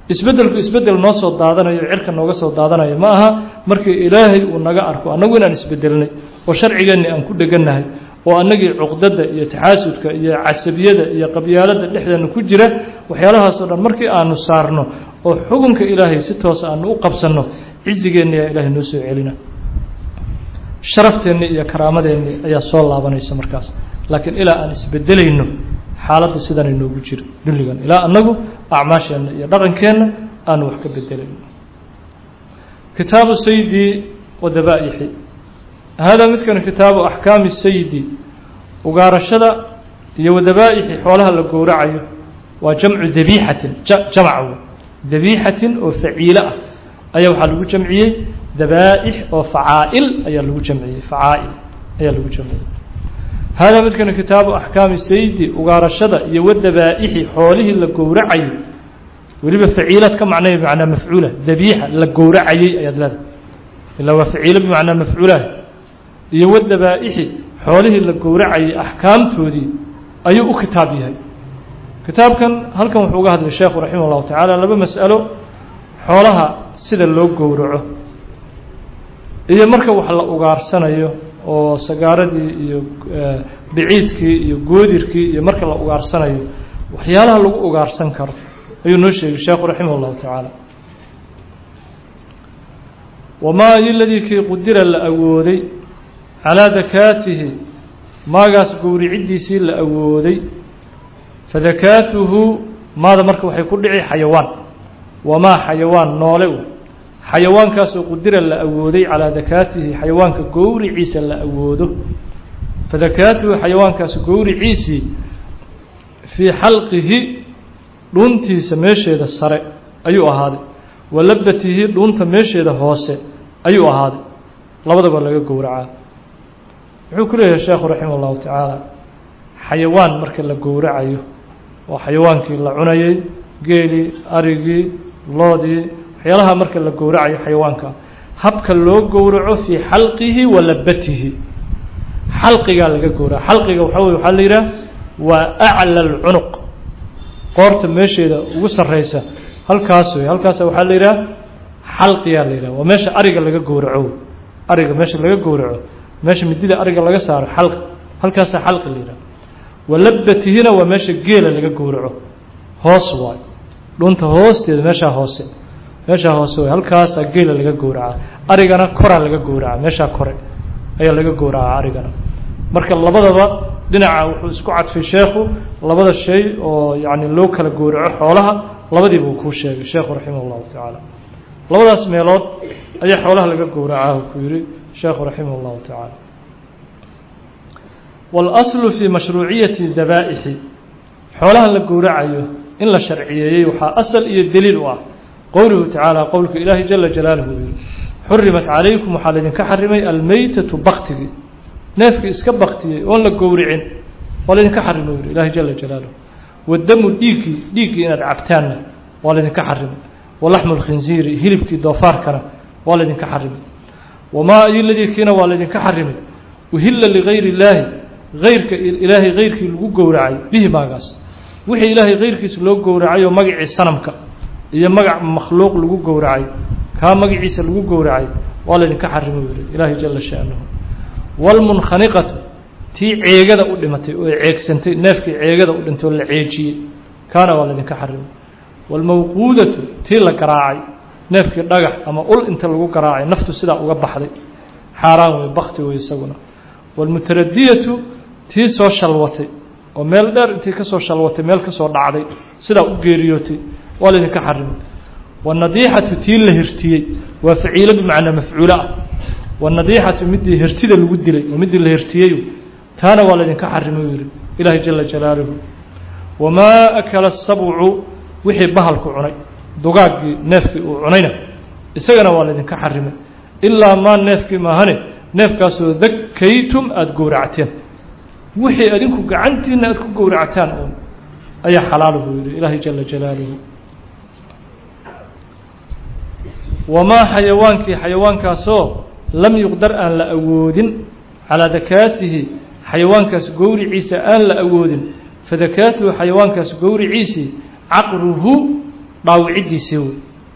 isbeddelku isbeddel noo soo daadanayo cirka nooga soo daadanayo ma aha markii ilaahay uu naga arko annagu inaan isbedelnay oo sharcigeenni aan ku dhegannahay oo annagii cuqdadda iyo taxaasudka iyo casabiyada iyo qabyaaladda dhexdeena ku jira waxyaalahaasoo dhan markii aanu saarno oo xukunka ilaahay si toosa aanu u qabsanno cizigeenniyaa ilaahay noo soo celina sharafteenni iyo karaamadeenni ayaa soo laabanaysa markaas laakiin ilaa aan isbedelayno xaaladdu sidanay noogu jiro dulligan ilaa annagu acmaasheenna iyo dhaqankeenna aanu wax ka bedelayno kitaabu saydi wa dabaaixi haadaa midkan kitaabu axkaami saydi ugaarashada iyo wadabaaixi xoolaha la gowracayo waa jamcu dabiixatin jamc dabiixatin oo faciilo ah ayaa waxaa lagu jamciyey dabaa'ix oo facaa'il ayaa lagu jamciyey facaa'il ayaa lagu jamciyey haadaa midkan kitaabu axkaami saydi ugaarashada iyo wadabaa'ixi xoolihii la gowracayo weliba faciilaad ka macnay bimacnaa mafcuula dabiixa la gowracayey ayaad leedahay ilaa waa faciilo bimacnaa mafcuulah iyo wadabaa'ixi xoolihii la gowracayay axkaamtoodii ayuu u kitaab yahay kitaabkan halkan wuxuu uga hadlay sheekhu raximah llahu tacaala laba mas'alo xoolaha sida loo gowraco iyo marka wax la ugaarsanayo oo sagaaradii iyo biciidkii iyo goodirkii iyo marka la ugaarsanayo waxyaalaha lagu ugaarsan karo ayuu noo sheegay sheekhu raximah llahu tacaala wamaa iladii kii qudira la awooday calaa dakaatihi maagaas gowriciddiisii la awooday fadakaatuhu maada marka waxay ku dhici xayawaan wamaa xayawaan noole u xayawaankaasoo qudira la awooday calaa dakaatihi xayawaanka gowriciisa la awoodo fadakaatuhu xayawaankaas gowriciisii fii xalqihi dhuuntiisa meesheeda sare ayuu ahaaday wa labatihi dhuunta meesheeda hoose ayuu ahaaday labadaba laga gowracaa wuxuu ku leeyahay sheekhu raximah llahu tacaala xayawaan marka la gowracayo oo xayawaankii la cunayey geelii arigii loodii waxyaalaha marka la gowracayo xayawaanka habka loo gowraco fii xalqihi wa labatihi xalqigaa laga gowraca xalqiga waxaa wey waxaa la yidhaha waa acla alcunuq qoorta meesheeda ugu sarreysa halkaas wey halkaasa waxaa la yidhaha xalqiyaa la yidhaha waa meesha ariga laga gowraco ariga meesha laga gowraco meesha midida ariga laga saaro xalqi halkaasaa xalqi la yidhaha walabatihina waa meesha geela laga gowraco hoos waay dhunta hoosteeda meeshaa hoose meeshaa hoose waay halkaasaa geela laga gowracaa arigana koraa laga gowracaa meeshaa kore ayaa laga gowracaa arigana marka labadaba dhinaca wuxuu isku cadfay sheekhu labada shay oo yacni loo kala gowraco xoolaha labadiiba uu kuu sheegay sheekhu raximah llahu tacaala labadaas meelood ayaa xoolaha laga gowracaa ku yihi sheekhu raximah llahu tacaala waاlaslu fii mashruuciyati dabaa'ixi xoolaha la gowracayo in la sharciyeeyey waxaa asal iyo deliil u ah qowluhu tacaala qowlka ilaahi jala jalaaluhu yihi xurimat calaykum waxaa laydinka xarimay almeytatu baktigi neefkii iska baktiyey oon la gowricin waa laydinka xarimay yihi ilaahi jala jalaaluhu wadamu dhiiggii dhiiggii inaad cabtaanna waa laydinka xarimay walaxmu lkhinziiri hilibkii doofaarkana waa laydinka xarimay wamaa ayoladii kiina waa laydinka xarimay uhilla ligayri illaahi ayrka ilaahay hayrkii lagu gowracay bihi maagaas wixii ilaahay hayrkiisa loo gowracay oo magacii sanamka iyo magac makhluuq lagu gowracay kaa magaciisa lagu gowracay waa laydinka xarimo yihi ilaahay jala sha'nuhu waalmunkhaniqatu tii ceegada u dhimatay oo ceegsantay neefkii ceegada u dhintay oo la ceejiyey kaana waa laydinka xarimay waalmawquudatu tii la garaacay neefkii dhagax ama ul inta lagu garaacay naftu sidaa uga baxday xaaraan wey bakti wey isaguna waalmutaradiyatu tii soo shalwatay oo meel dheer intii kasoo shalwatay meel kasoo dhacday sidaa u geeriyootay waa laydinka xarimay waannadiixatu tii la hirtiyey waa faciilo bimacnaa mafcuulo ah waannadiixatu midii hirtida lagu dilay oo midii la hirtiyey taana waa laydinka xarimay yihi ilaahay jala jalaaluhu wamaa akala asabcu wixii bahalku cunay dugaaggii neefkii uu cunayna isagana waa laydinka xarimay ilaa maa neefkii maahane neefkaasoo dakaytum aada gowracteen wixii adinku gacantiina aada ku gowractaan uun ayaa xalaal buu yihi ilaahay jala jalaaluhu wamaa xayawaankii xayawaankaasoo lam yuqdar aan la awoodin calaa dakaatihi xayawaankaas gowriciisa aan la awoodin fadakaatuhu xayawaankaas gowriciisii caqruhu dhaawicidiisii wey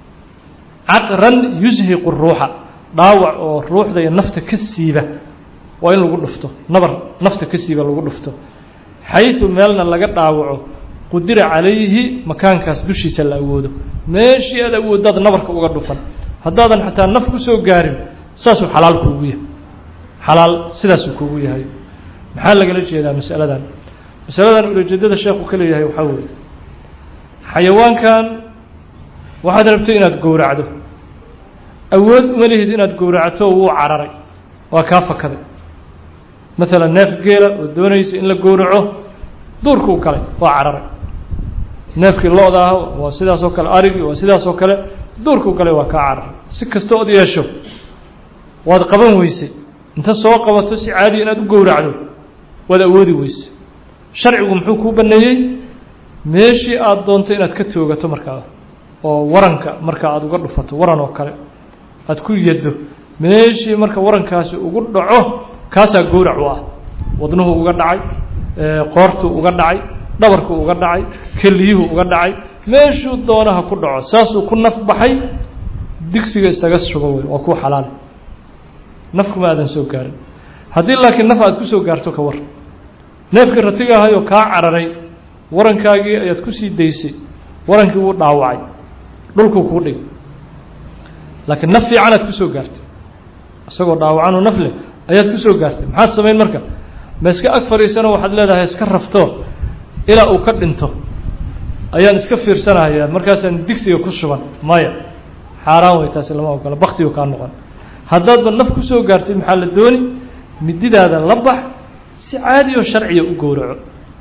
caqran yushiqu ruuxa dhaawac oo ruuxda iyo nafta ka siiba waa in lagu dhufto nabar nafta ka siiba lagu dhufto xayثu meelna laga dhaawaco qudira calayhi makaankaas dushiisa la awoodo meeshii aad awooddaad nabarka uga dhufan haddaadan xataa naf ku soo gaarin saasuu xalaal kuugu yahay xalaal sidaasuu kuugu yahay maxaa lagala jeedaa masaladan masaladan ulajeedada sheekhu ka leeyahay waxaa weeye xayawaankan waxaad rabtay inaad gowracdo awood uma lihid inaad gowracto wuu cararay waa kaa fakaday maalan neef geela oo doonaysa in la gowraco duurkuu galay waa cararay neefkii lo-da ah waa sidaas oo kale arigii waa sidaas oo kale duurkuu galay waa kaa cararay si kasta ood yeesho waad qaban weysay inta soo qabato si caadiya inaad u gowracdo waad awoodi weysay sharcigu muxuu kuu baneeyey meeshii aada doonto inaad ka toogato markaa oo waranka marka aada uga dhufato waran oo kale aada ku yaddo meeshii marka warankaasi ugu dhaco kaasaa gowrac u ah wadnuhu uga dhacay qoortuu uga dhacay dhabarkuu uga dhacay keliyuhu uga dhacay meeshuu doonaha ku dhaco saasuu ku naf baxay digsiga isaga shugo wey waa kuu xalaal nafkuma aadan soo gaarin haddii laakiin naf aad kusoo gaarto ka war neefkii ratiga ahayoo kaa cararay warankaagii ayaad kusii daysay warankii wuu dhaawacay dhulkuu kuu dhig laakiin naf fiican aad kusoo gaartay isagoo dhaawacanoo naf leh ayaad kusoo gaartay maxaad samayn marka ma iska ag fadhiisano waxaad leedahay iska rafto ilaa uu ka dhinto ayaan iska fiirsanaya markaasaan digsiga ku shuban maya xaaraan wey taasi lama ogola baktigu kaa noqon haddaadba naf kusoo gaartay maxaa la dooni mididaada la bax si caadi oo sharciya u gowraco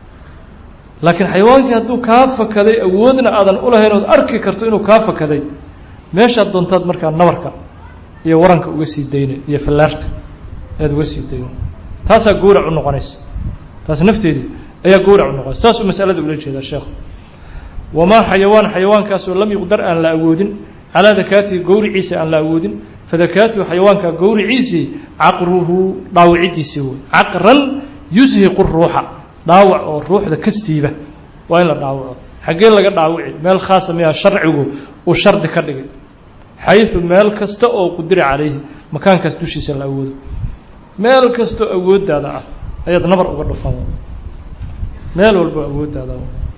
laakiin xayawaankii hadduu kaa fakaday awoodna aadan ulahayn ood arki karto inuu kaa fakaday meeshaad doontaad markaa nabarka iyo waranka uga sii dayna iyo fallaarta ayaad uga sii dayna taasaa gowrac u noqonaysa taas nafteedii ayaa gowrac u noqonaysa saasuu masalada ula jeedaa sheekhu wamaa xayawaan xayawaankaasoo lam yuqdar aan la awoodin calaa dakaatihi gowriciisa aan la awoodin fadakaatuhu xayawaanka gowriciisii caqruhu dhaawicidiisii wey caqran yushiqu ruuxa dhaawac oo ruuxda ka siiba waa in la dhaawaco xaggee laga dhaawici meel khaasa miyaa sharcigu uu shardi ka dhigay xayثu meel kasta oo qudira calayhi makaankaas dushiisa la awoodo meel kastoo awooddaada ah ayaad nabar uga dhufan meel walbo awooddaada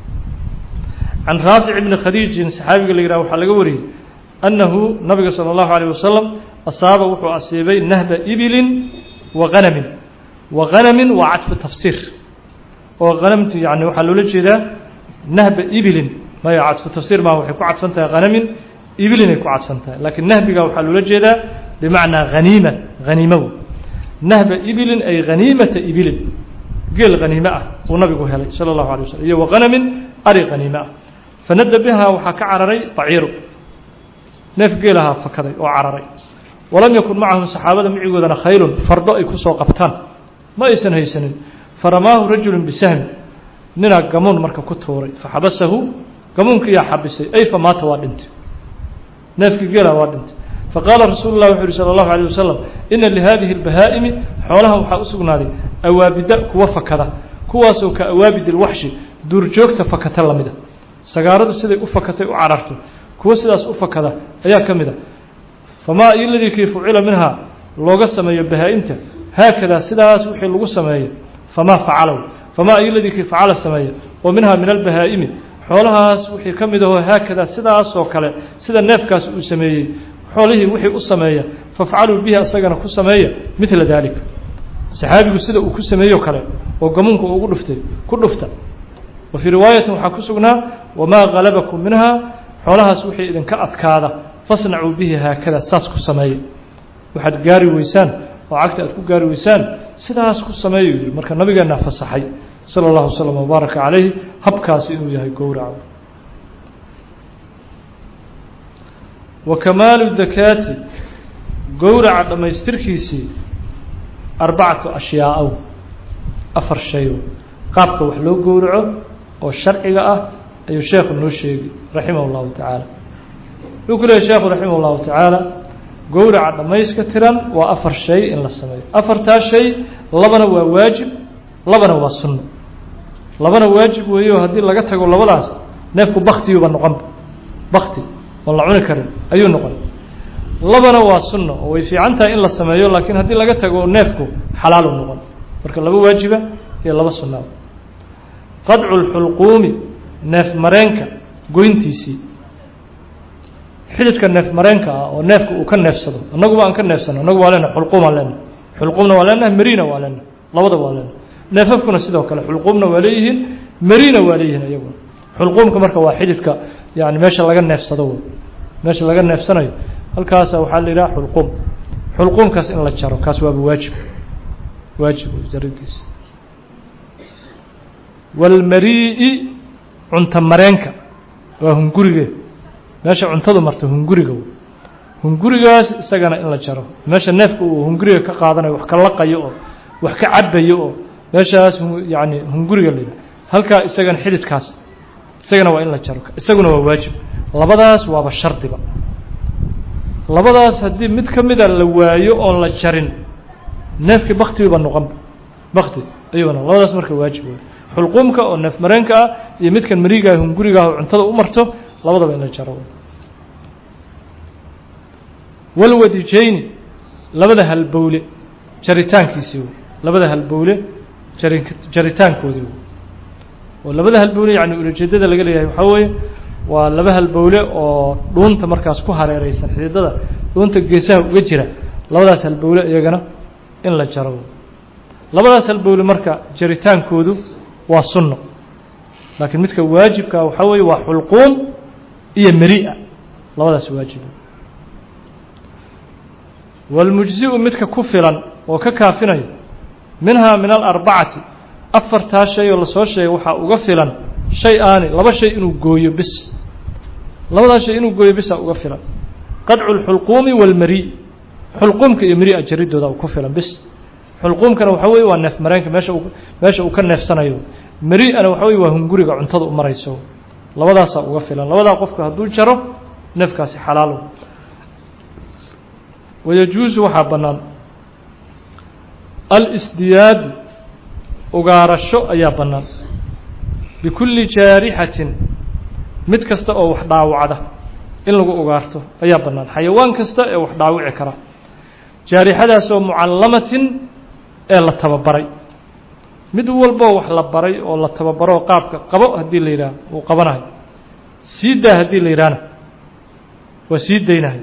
can raafic bni khadiijin saxaabiga la yihah waxaa laga wariyey annahu nabiga salى اllahu عalيه wasalam asaaba wuxuu asiibay nahba ibilin wa hanamin wa hanamin waa cadfu tafsiir oo hanamtu yani waxaa loola jeedaa nahba ibilin maya cadfu tafsiir maa waxay ku cadfan tahay hanamin ibilinay ku cadfan tahay laakiin nahbiga waxaa loola jeedaa bimacnaa haniima haniimow nahba ibilin ay haniimata ibilin geel haniime ah uu nabigu helay sala allahu alay waslm iyo wa hanamin ari haniime ah fanada bihaa waxaa ka cararay baciiru neef geelahaa fakaday oo cararay walam yakun macahum saxaabada micigoodana khaylun fardo ay kusoo qabtaan ma aysan haysanin faramaahu rajulu bisahmi ninaa gamuun marka ku tuuray faxabasahu gamuunkiiyaa xabisay ay famaata waa dhintay neefkii geela waa dhintay faqaala rasuulu lah wuxu uhi salى اllahu alيه wasalam ina lihadihi اlbahaa'imi xoolaha waxaa u sugnaaday awaabida kuwa fakada kuwaasoo ka awaabid اlwaxshi duurjoogta fakata lamida sagaaradu siday u fakatay u cararto kuwa sidaas u fakada ayaa ka mid a famaa iladii kii fucila minhaa looga sameeyo bahaa-imta haakadaa sidaas wixii lagu sameeyo famaa facalow famaa iladii kii facala sameeya oo minhaa min albahaa'imi xoolahaas wixii ka mid ahoo haakadaa sidaasoo kale sida neefkaas uu sameeyey xoolihii wixii u sameeya fafcaluu bihi asagana ku sameeya midla daalika saxaabigu sida uu ku sameeyo kale oo gamuunka ugu dhuftay ku dhufta wa fii riwaayatin waxaa ku sugnaa wamaa halabakum minhaa xoolahaas wixii idinka adkaada fasnacuu bihi haakada saas ku sameeya waxaad gaari weysaan oo cagta aad ku gaari weysaan sidaas ku sameeya yidhi marka nabigeennaa fasaxay salى اllahu wslm wbaaraka calayhi habkaasi inuu yahay gowraca wa kamaalu dakaati gowraca dhammaystirkiisii arbacatu ashyaaءow afar shayo qaabka wax loo gowraco oo sharciga ah ayuu sheekhu noo sheegi raximah اllahu tacaala wuxuu ku leeyay sheekhu raximah اllahu tacaala gowraca dhammayska tiran waa afar shay in la sameeyo afartaa shay labana waa waajib labana waa sunno labana waajib weeyo haddii laga tago labadaas neefku baktiyuba noqonba bakti oon la cuni karin ayuu noqon labana waa sunno oo way fiican tahay in la sameeyo laakiin haddii laga tago neefku xalaalu noqon marka laba waajiba iyo laba sunnaa qadcu lxulquumi neef mareenka goyntiisii xididka neef mareenka ah oo neefka uu ka neefsado annaguba aan ka neefsano annagu waa leenahay xulquumaan leenahay xulquumna waa leenahay marina waa leenahay labadaba waa leenahay neefafkuna sidoo kale xulquumna waa leeyihiin marina waa leeyihiin iyaguna xulquumka marka waa xididka yani meesha laga neefsado wey meesha laga neefsanayo halkaasa waxaa la yidhaha xulquum xulquumkaas in la jaro kaas waaba waajib waajib jaridiisa walmarii cunta mareenka waa hungurige meesha cuntadu marta hunguriga wey hungurigaas isagana in la jaro meesha neefka uu hunguriga ka qaadanayo wax ka laqayo oo wax ka cabayo oo meeshaas yani hunguriga la yidhaha halkaa isagana xididkaas isagana waa in la jaro isaguna waa waajib labadaas waaba shardiba labadaas haddii mid ka mida la waayo oon la jarin neefkii baktigiiba noqonba bakti ayuuna labadaas marka waajib wey xulquumka oo neef mareenka ah iyo midkan mariigaah hungurigaah oo cuntada u marto labadaba in la jaro walwadijayni labada halbowle jaritaankiisii wey labada halbowle jari jaritaankoodii wey oo labada halbowle yani ulajeedada laga leeyahay waxaa weeye waa laba halbowle oo dhuunta markaas ku hareereysan xididada dhuunta geesaha uga jira labadaas halbowle iyagana in la jaro labadaas halbowle marka jaritaankoodu waa sunno laakiin midka waajibkaa waxaa weeye waa xulquum iyo meri'a labadaas waajib walmujzi'u midka ku filan oo ka kaafinayo minhaa min alarbacati afartaa shay oo lasoo sheegay waxaa uga filan shay aani laba shay inuu gooyo bis labadaas shay inuu gooyo bisa uga filan qadcu lxulquumi walmari xulquumka iyo meri'a jaridooda ku filan bis xulquumkana waxaa weye waa neef mareenka meesha uu meesha uu ka neefsanayo meri'ana waxaa weye waa hunguriga cuntada u marayso labadaasaa uga filan labadaa qofku hadduu jaro neefkaasi xalaalo wayajuusu waxaa bannaan alsdiyaadu ugaarasho ayaa bannaan bikulli jaarixatin mid kasta oo wax dhaawacda in lagu ugaarto ayaa bannaan xayawaan kasta ee wax dhaawici kara jaarixadaasoo mucallamatin ee la tababaray mid walboo wax la baray oo la tababaroo qaabka qabo haddii la yidhaah uu qabanayo sii daa haddii la yidhaahna waa sii daynahay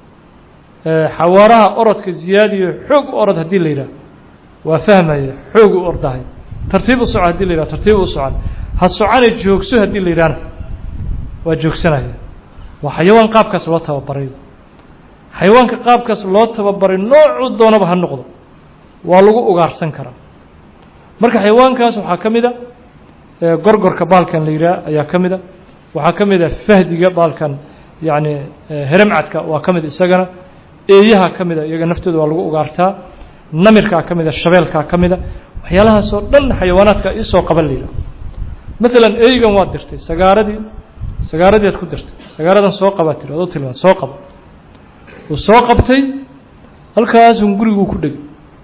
xawaaraha orodka ziyaadiyo xoog u orod haddii la yidhaah waa fahmaya xoog u ordahay tartiib u soco hadii la yidhah tartiib u socon ha socone joogso haddii la yidhahna waa joogsanaya waa xayawaan qaabkaas loo tababaray xayawaanka qaabkaas loo tababaray noocuu doonaba ha noqdo waa lagu ugaarsan karaa marka xayawaankaas waxaa ka mid a gorgorka baalkan la yidhaah ayaa ka mid a waxaa ka mid a fahdiga baalkan yacni heremcadka waa ka mid isagana eeyaha ka mid a iyaga naftooda waa lagu ugaartaa namirkaa ka mid a shabeelkaa ka mid a waxyaalahaasoo dhan xayawaanaadka isoo qaban la yidhaah maalan eygan waad dirtay sagaaradii sagaaradiiad ku dirtay sagaaradan soo qabaa tiri adoo tilmaan soo qaba uu soo qabtay halkaasun guriguu ku dhegay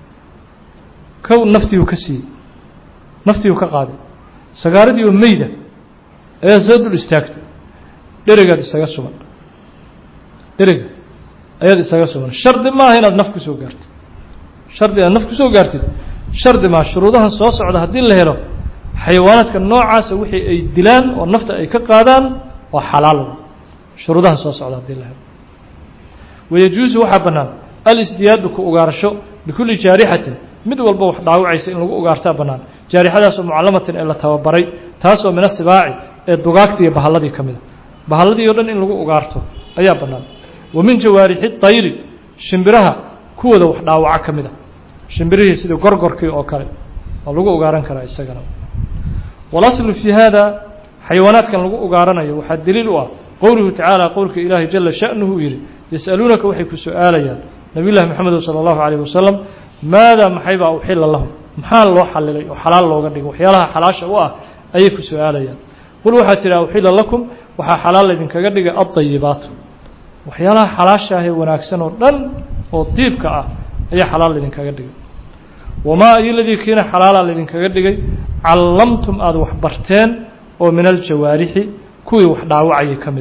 kow naftiiu ka siiyey naftiiu ka qaaday sagaaradii oo meyda ayaa soo dul istaagtay dheregaad isaga sugan dherega ayaad isaga sugan shardi maaha inaad naf kusoo gaartid shardi inaad naf kusoo gaartid shardi maaha shuruudahan soo socda haddii la helo xayawaanaadka noocaasa wixii ay dilaan oo nafta ay ka qaadaan waa xalaal shuruudahan soo socda haddii la helo wayajuusu waxaa bannaan alisdiyaadu ku ugaarasho bikulli jaarixatin mid walba wax dhaawacaysa in lagu ugaartaa bannaan jaarixadaasoo mucallamatin ee la tababaray taasoo min asibaaci ee dugaagta iyo bahalladii ka mida bahalladii oo dhan in lagu ugaarto ayaa bannaan wa min jawaarixi tayri shimbiraha kuwooda wax dhaawaco ka mid a shimbirihii sida gorgorkii oo kale waa lagu ugaaran karaa isagana walaslu fii hada xayawaanaadkan lagu ugaaranayo waxaa daliil u ah qowluhu tacaala qowlka ilaahay jala sha'nuhu uu yidhi yas'aluunaka waxay ku su-aalayaan nabiy llahi moxamed sala allahu calayh wasalam maada maxaybaa uxila lahum maxaa loo xalilay oo xalaal looga dhigay waxyaalaha xalaasha u ah ayay ku su-aalayaan qul waxaa tidhi uxila lakum waxaa xalaal laydinkaga dhigay addayibaatu waxyaalaha xalaasha ah ee wanaagsan oo dhan oo diibka ah ayaa xalaal laydinkaga dhigay wamaa iyo ladii kiina xalaala laydinkaga dhigay callamtum aada wax barteen oo min aljawaarixi kuwii wax dhaawacayay ka mid ah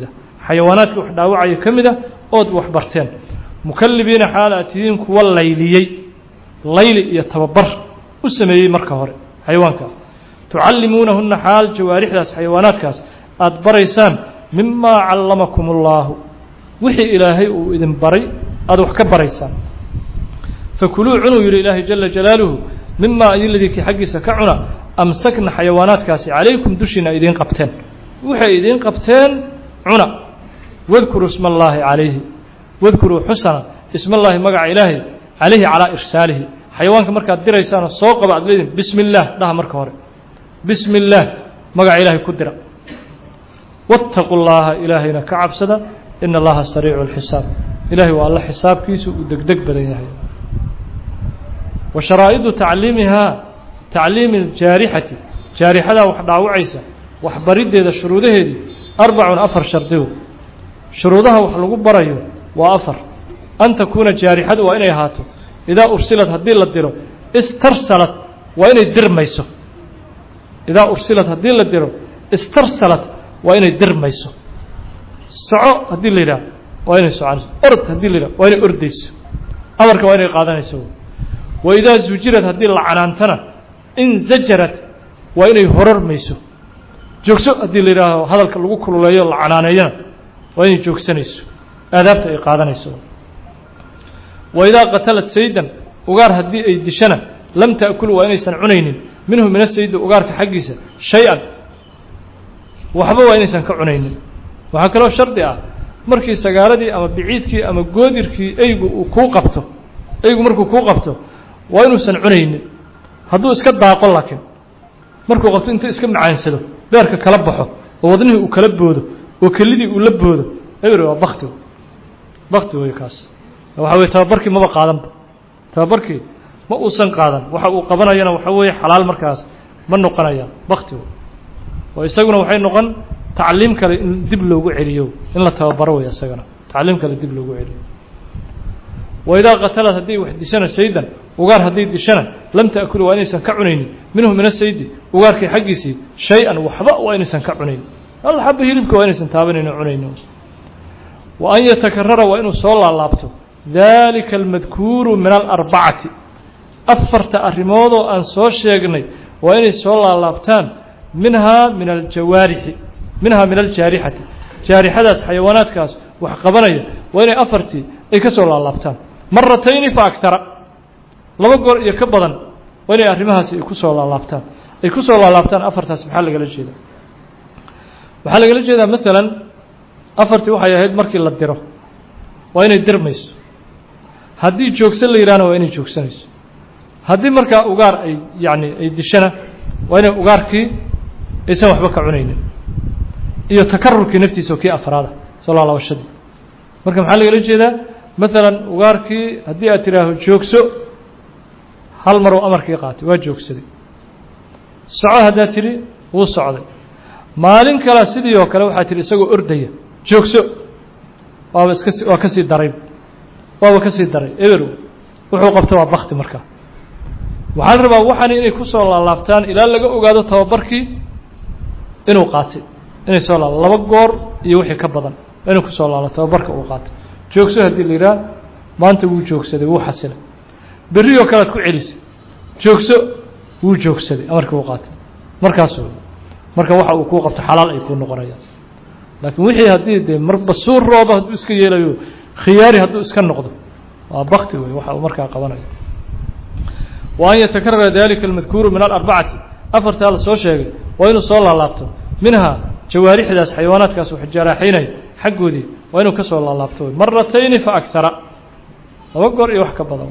xayawaanaadkii wax dhaawacaya ka mid a ood wax barteen mukallibiina xaal aad tihiin kuwa layliyey layli iyo tababar u sameeyey marka hore xayawaanka tucallimuunahunna xaal jawaarixdaas xayawaanaadkaas aada baraysaan mimaa callamakum ullaahu wixii ilaahay uu idin baray aada wax ka baraysaan fakuluu cunuu yidhi ilaahay jala jalaaluhu mimaa ayiladii kii xaggiisa ka cuna amsakna xayawaanaadkaasi calaykum dushiina ay idiin qabteen waxay idiin qabteen cuna wadkuruu isma allaahi calayhi wadkuruu xusana isma allaahi magaca ilaahay calayhi calaa irsaalihi xayawaanka markaad diraysaana soo qaba ad leediin bismi illaah dhaha marka hore bismi illaah magaca ilaahay ku dira waataquu llaaha ilaahayna ka cabsada ina allaha sariicu lxisaab ilahay waa alla xisaabkiisu uu degdeg badan yahay wa sharaa'idu tacliimihaa tacliimi aljaarixati jaarixadaa wax dhaawacaysa waxbariddeeda shuruudaheedii arbacun afar shardigo shuruudaha wax lagu barayo waa afar an takuuna jaarixadu waa inay ahaato idaa ursilad haddii la diro istarsalat waa inay dirmayso idaa ursilad haddii la diro istarsalat waa inay dirmayso soco haddii la yidhaah waa inay soconayso ord haddii la yidhah waa inay ordayso amarka waa inay qaadanayso wa idaa zujirad haddii la canaantana inzajarad waa inay horarmayso joogso haddii la yidhaaho hadalka lagu kululeeyo la canaaneeyana waa inay joogsanayso aadaabta ay qaadanayso wa idaa qatalad saydan ugaar haddii ay dishana lam ta'kul waa inaysan cunaynin minhu min asaydi ugaarka xaggiisa shay-an waxba waa inaysan ka cunaynin waxaa kaloo shardi ah markii sagaaradii ama biciidkii ama goodirkii eygu uu kuu qabto eygu markuu kuu qabto waa inuusan cunaynin hadduu iska daaqo laakiin markuu qabto intuu iska macaansado beerka kala baxo oo wadnihii uu kala boodo oo kelidii uu la boodo eber waa bakti bakti wey kaas waxa weye tababarkii maba qaadanba tababarkii ma uusan qaadan waxa uu qabanayana waxa weeye xalaal markaas ma noqonaya bakti oo isaguna waxay noqon tacliim kale in dib loogu celiyo in la tababaro wey isagana tacliim kale dib loogu celiyo wa idaa qatalad haddii wax dishana saydan ugaar haddii dishana lam ta'kulu waa inaysan ka cunaynin minhu min asaydi ugaarkii xaggiisii shay-an waxba waa inaysan ka cunaynin hal xaba hilibka waa inaysan taabanayno cunaynin wa an yatakarara waa inuu soo laalaabto dalika almadkuuru min alarbacati afarta arrimoodoo aan soo sheegnay waa inay soo laalaabtaan minhaa min aljawaarixi minhaa min aljaarixati jaarixadaas xayawaanaadkaas wax qabanaya waa inay afartii ay ka soo laalaabtaan maratayni fa agtara laba goor iyo ka badan waa inay arrimahaasi ay ku soo laalaabtaan ay ku soo laalaabtaan afartaas maxaa lagala jeedaa waxaa lagala jeedaa maalan afartii waxay ahayd markii la diro waa inay dirmayso haddii joogsan la yidhahna waa inay joogsanayso haddii markaa ugaar ay yacni ay dishana waa inay ugaarkii aysan waxba ka cunaynin iyo takarurkii naftiisa oo kii afraada soo laalabashadii marka maxaa lagala jeedaa maalan ugaarkii haddii aad tidhaaho joogso hal maruu amarkii qaatay waa joogsaday soco haddaad tidhi wuu socday maalin kale sidii oo kale waxaad tidhi isagoo ordaya joogso waaba iska waa ka sii daray waaba ka sii daray eber wuxuu qabta waa bakti markaa waxaa la rabaa waxaani inay ku soo laalaabtaan ilaa laga ogaado tababarkii inuu qaatay inay soo laala laba goor iyo wixii ka badan inuu kusoo laalo tababarka uu qaatay joogso haddii la yidhaha maanta wuu joogsaday wuu xasilay berri oo kalead ku celisay joogso wuu joogsaday amarkii uu qaatay markaas marka waxa uu kuu qabto xalaal ay kuu noqonayaan laakiin wixii haddii dee marba suuroodo hadduu iska yeelayo khiyaari hadduu iska noqdo waa bakti wey waxa uu markaa qabanayo wa an yatakarara dalika almadkuuru min alarbacati afartaa la soo sheegay waa inuu soo laalaabto minhaa jawaarixdaas xayawaanaadkaas wax jaraaxaynaya xaggoodii waa inuu ka soo laalaabto wey maratayni fa agtara laba goor iyo wax ka badan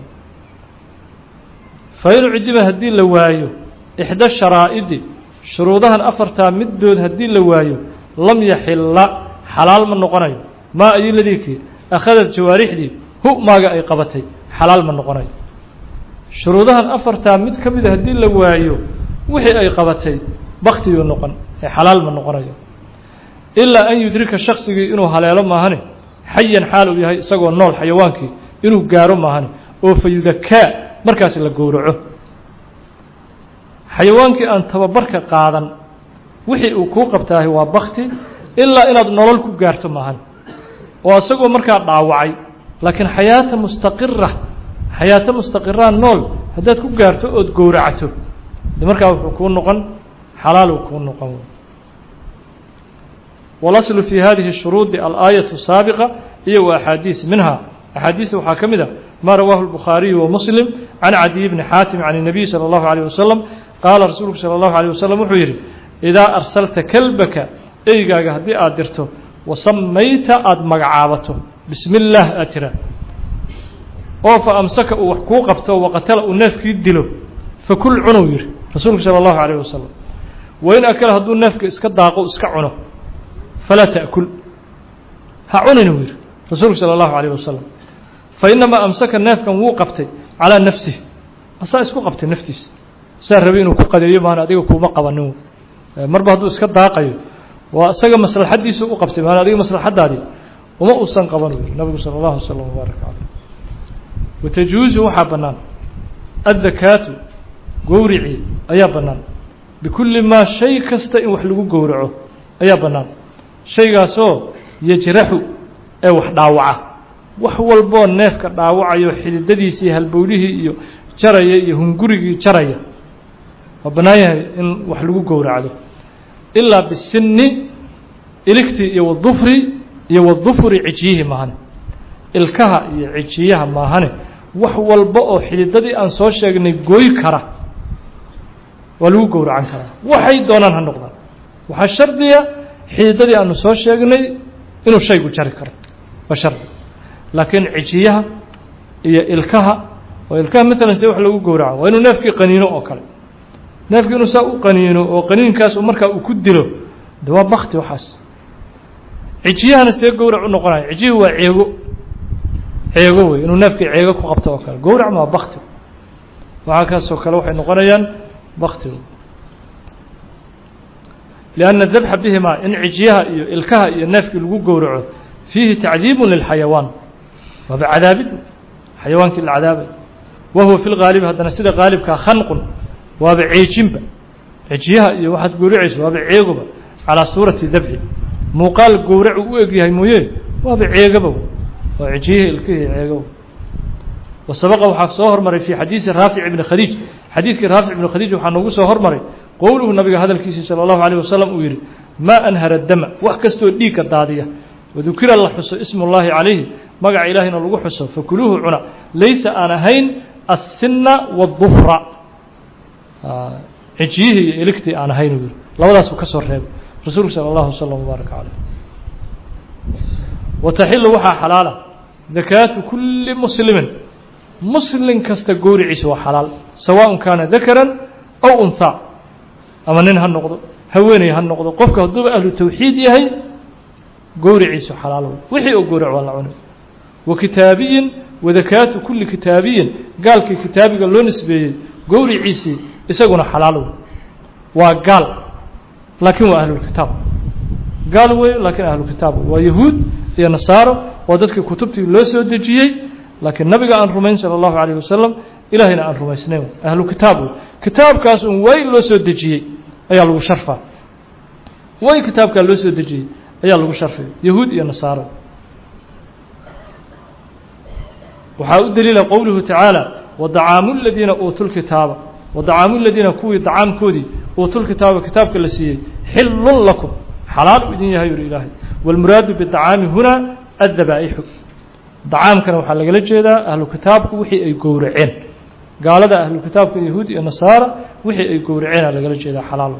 fa in cidiba haddii la waayo ixda sharaa'idi shuruudahan afartaa middood haddii la waayo lam yaxilla xalaal ma noqonayo maa ayiladikii akhadad jawaarixdii hu maaga ay qabatay xalaal ma noqonayo shuruudahan afartaa mid ka mida haddii la waayo wixii ay qabatay baktiyuu noqon ee xalaal ma noqonayo ilaa an yudrika shaksigii inuu haleelo maahane xayan xaal uu yahay isagoo nool xayawaankii inuu gaaro maahane oo fa yudakaa markaasi la gowraco xayawaankii aan tababarka qaadan wixii uu kuu qabtaahi waa bakti ilaa inaad nolol ku gaarto maahan oo isagoo markaa dhaawacay laakiin xayaata mustaqira xayaato mustaqiraa nool haddaad ku gaarto ood gowracto de markaa wuxuu kuu noqon xalaaluu kuu noqon walaslu fi hadihi shuruudi alaayaة saabiqa iyo wa axaadiis minha axaadiista waxaa ka mid a ma rawaahu الbukhaariyu wamuslim can cadiy bni xaatim can الnabiy salى اllahu عalيه wasalam qaala rasuulku salى اllahu عalيه wasalam wuxuu yidhi idaa arsalta kelbaka eygaaga haddii aad dirto wasamayta aada magacaabato bismi اllaah aad tiraa oo fa amsaka uu wax kuu qabto waqatala uu neefkii dilo fakul cunow yihi rasuulku salى اllahu عalيه wasalam wain akala hadduu neefka iska daaqo iska cuno falaa taأkul ha cuninu yihi rasuulku salى اllahu عalيه wasalam fainamaa amsaka neefkan wuu qabtay calىa nafsih asaa isku qabtay naftiisa saa rabay inuu ku qadeeyo maan adiga kuuma qabanin marba hadduu iska daaqayo waa isaga maslaxadiisu u qabtay maan adiga maslaxadaadii uma uusan qaban yiri nabigu salى اllahu slm wbaarak caleyh watajuuzu waxaa bannaan addakaatu gowricii ayaa bannaan bikulli maa shay kasta in wax lagu gowraco ayaa bannaan shaygaasoo yajraxu ee wax dhaawaca wax walboo neefka dhaawacayo xididadiisii halbowlihii iyo jaraya iyo hungurigii jaraya waa bannaan yahay in wax lagu gowracdo ilaa bisinni iligtii iyo wadufri iyo wadufuri cijiyihi maahane ilkaha iyo cijiyaha maahane wax walba oo xididadii aan soo sheegnay gooy kara waa lagu gowracan karaa waxay doonaan ha noqdaan waxaa shardiya xididadii aanu soo sheegnay inuu shaygu jari karo waa shardi laakiin cijiyaha iyo ilkaha oo ilkaha maalan see wax lagu gowraco waa inuu neefkii qaniino oo kale neefkii inuu saa u qaniino oo qaniinkaas markaa uu ku dilo de waa bakti waxaas cijiyahana see gowrac u noqonaya cijiyuhu waa ceego ceego wey inuu neefkii ceego ku qabto oo kale gowracma waa bakti waxaa kaasoo kale waxay noqonayaan bakti lianna dabxa bihimaa in cijiyaha iyo ilkaha iyo neefkii lagu gowraco fiihi tacdiibun lilxayawaan waaba cadaabid xayawaankii la cadaabay wa huwa fi lgaalibi haddana sida qaalibkaa khanqun waaba ceejinba cijiyaha iyo waxaad gowracayso waaba ceegoba calaa suurati dabxi muuqaal gowracu u egyahay mooye waaba ceegaba oo cijiyihii ilkihii ceegaba wasabaqa waxaa soo hormaray fii xadiisi raafic ibni khadiij xadiiskii raafic ibni khadiij waxaa noogu soo hormaray qowluhu nabiga hadalkiisii salى اllahu alيه wasalam uu yihi maa anhara dama wax kastoo dhiigka daadiya wadukira la xuso ismu اllahi calayhi magaca ilaahayna lagu xuso fakuluuhu cuna laysa aan ahayn aلsina wالdufra cijiyihii iyo iligtii aan ahayn uu yihi labadaasuu ka soo reebay rasuulku salى اllahu slm wbaarak caleyh wataxilu waxaa xalaala dakaatu kuli muslimin muslim kasta gowriciisa waa xalaal sawaء kaana dakaran aw unhaa ama nin ha noqdo haweeney ha noqdo qofka hadduuba ahlu tawxiid yahay gowriciisu xalaal wixii oo gowrac waa la cunay wa kitaabiyin wadakaatu kuli kitaabiyin gaalkii kitaabiga loo nisbeeyey gowriciisii isaguna xalaal wey waa gaal laakiin waa ahlulkitaab gaal wey laakiin ahlukitaab waa yahuud iyo nasaaro oo dadkii kutubtii loo soo dejiyey laakiin nabiga aan rumayn salى اllahu عalيه wasalam ilahayna aan rumaysnayn ahlu kitaab wey kitaabkaas un way loo soo dejiyey ayaa lagu sharfaa way kitaabkaa loo soo dejiyey ayaa lagu sharfay yahuud iyo nasaaro waxaa u daliila qowluhu tacaala wadacaamu ladiina uutuu lkitaaba wadacaamu ladiina kuwii dacaamkoodii uutuulkitaaba kitaabka la siiyey xilun lakum xalaal u idin yahay yuri ilaahay wاlmuraadu bidacaami huna addabaa'ixu dacaamkana waxaa lagala jeedaa ahlu kitaabku wixii ay gowraceen gaalada ahlu kitaabka yahuud iyo nasaara wixii ay gowraceena lagala jeedaa xalaal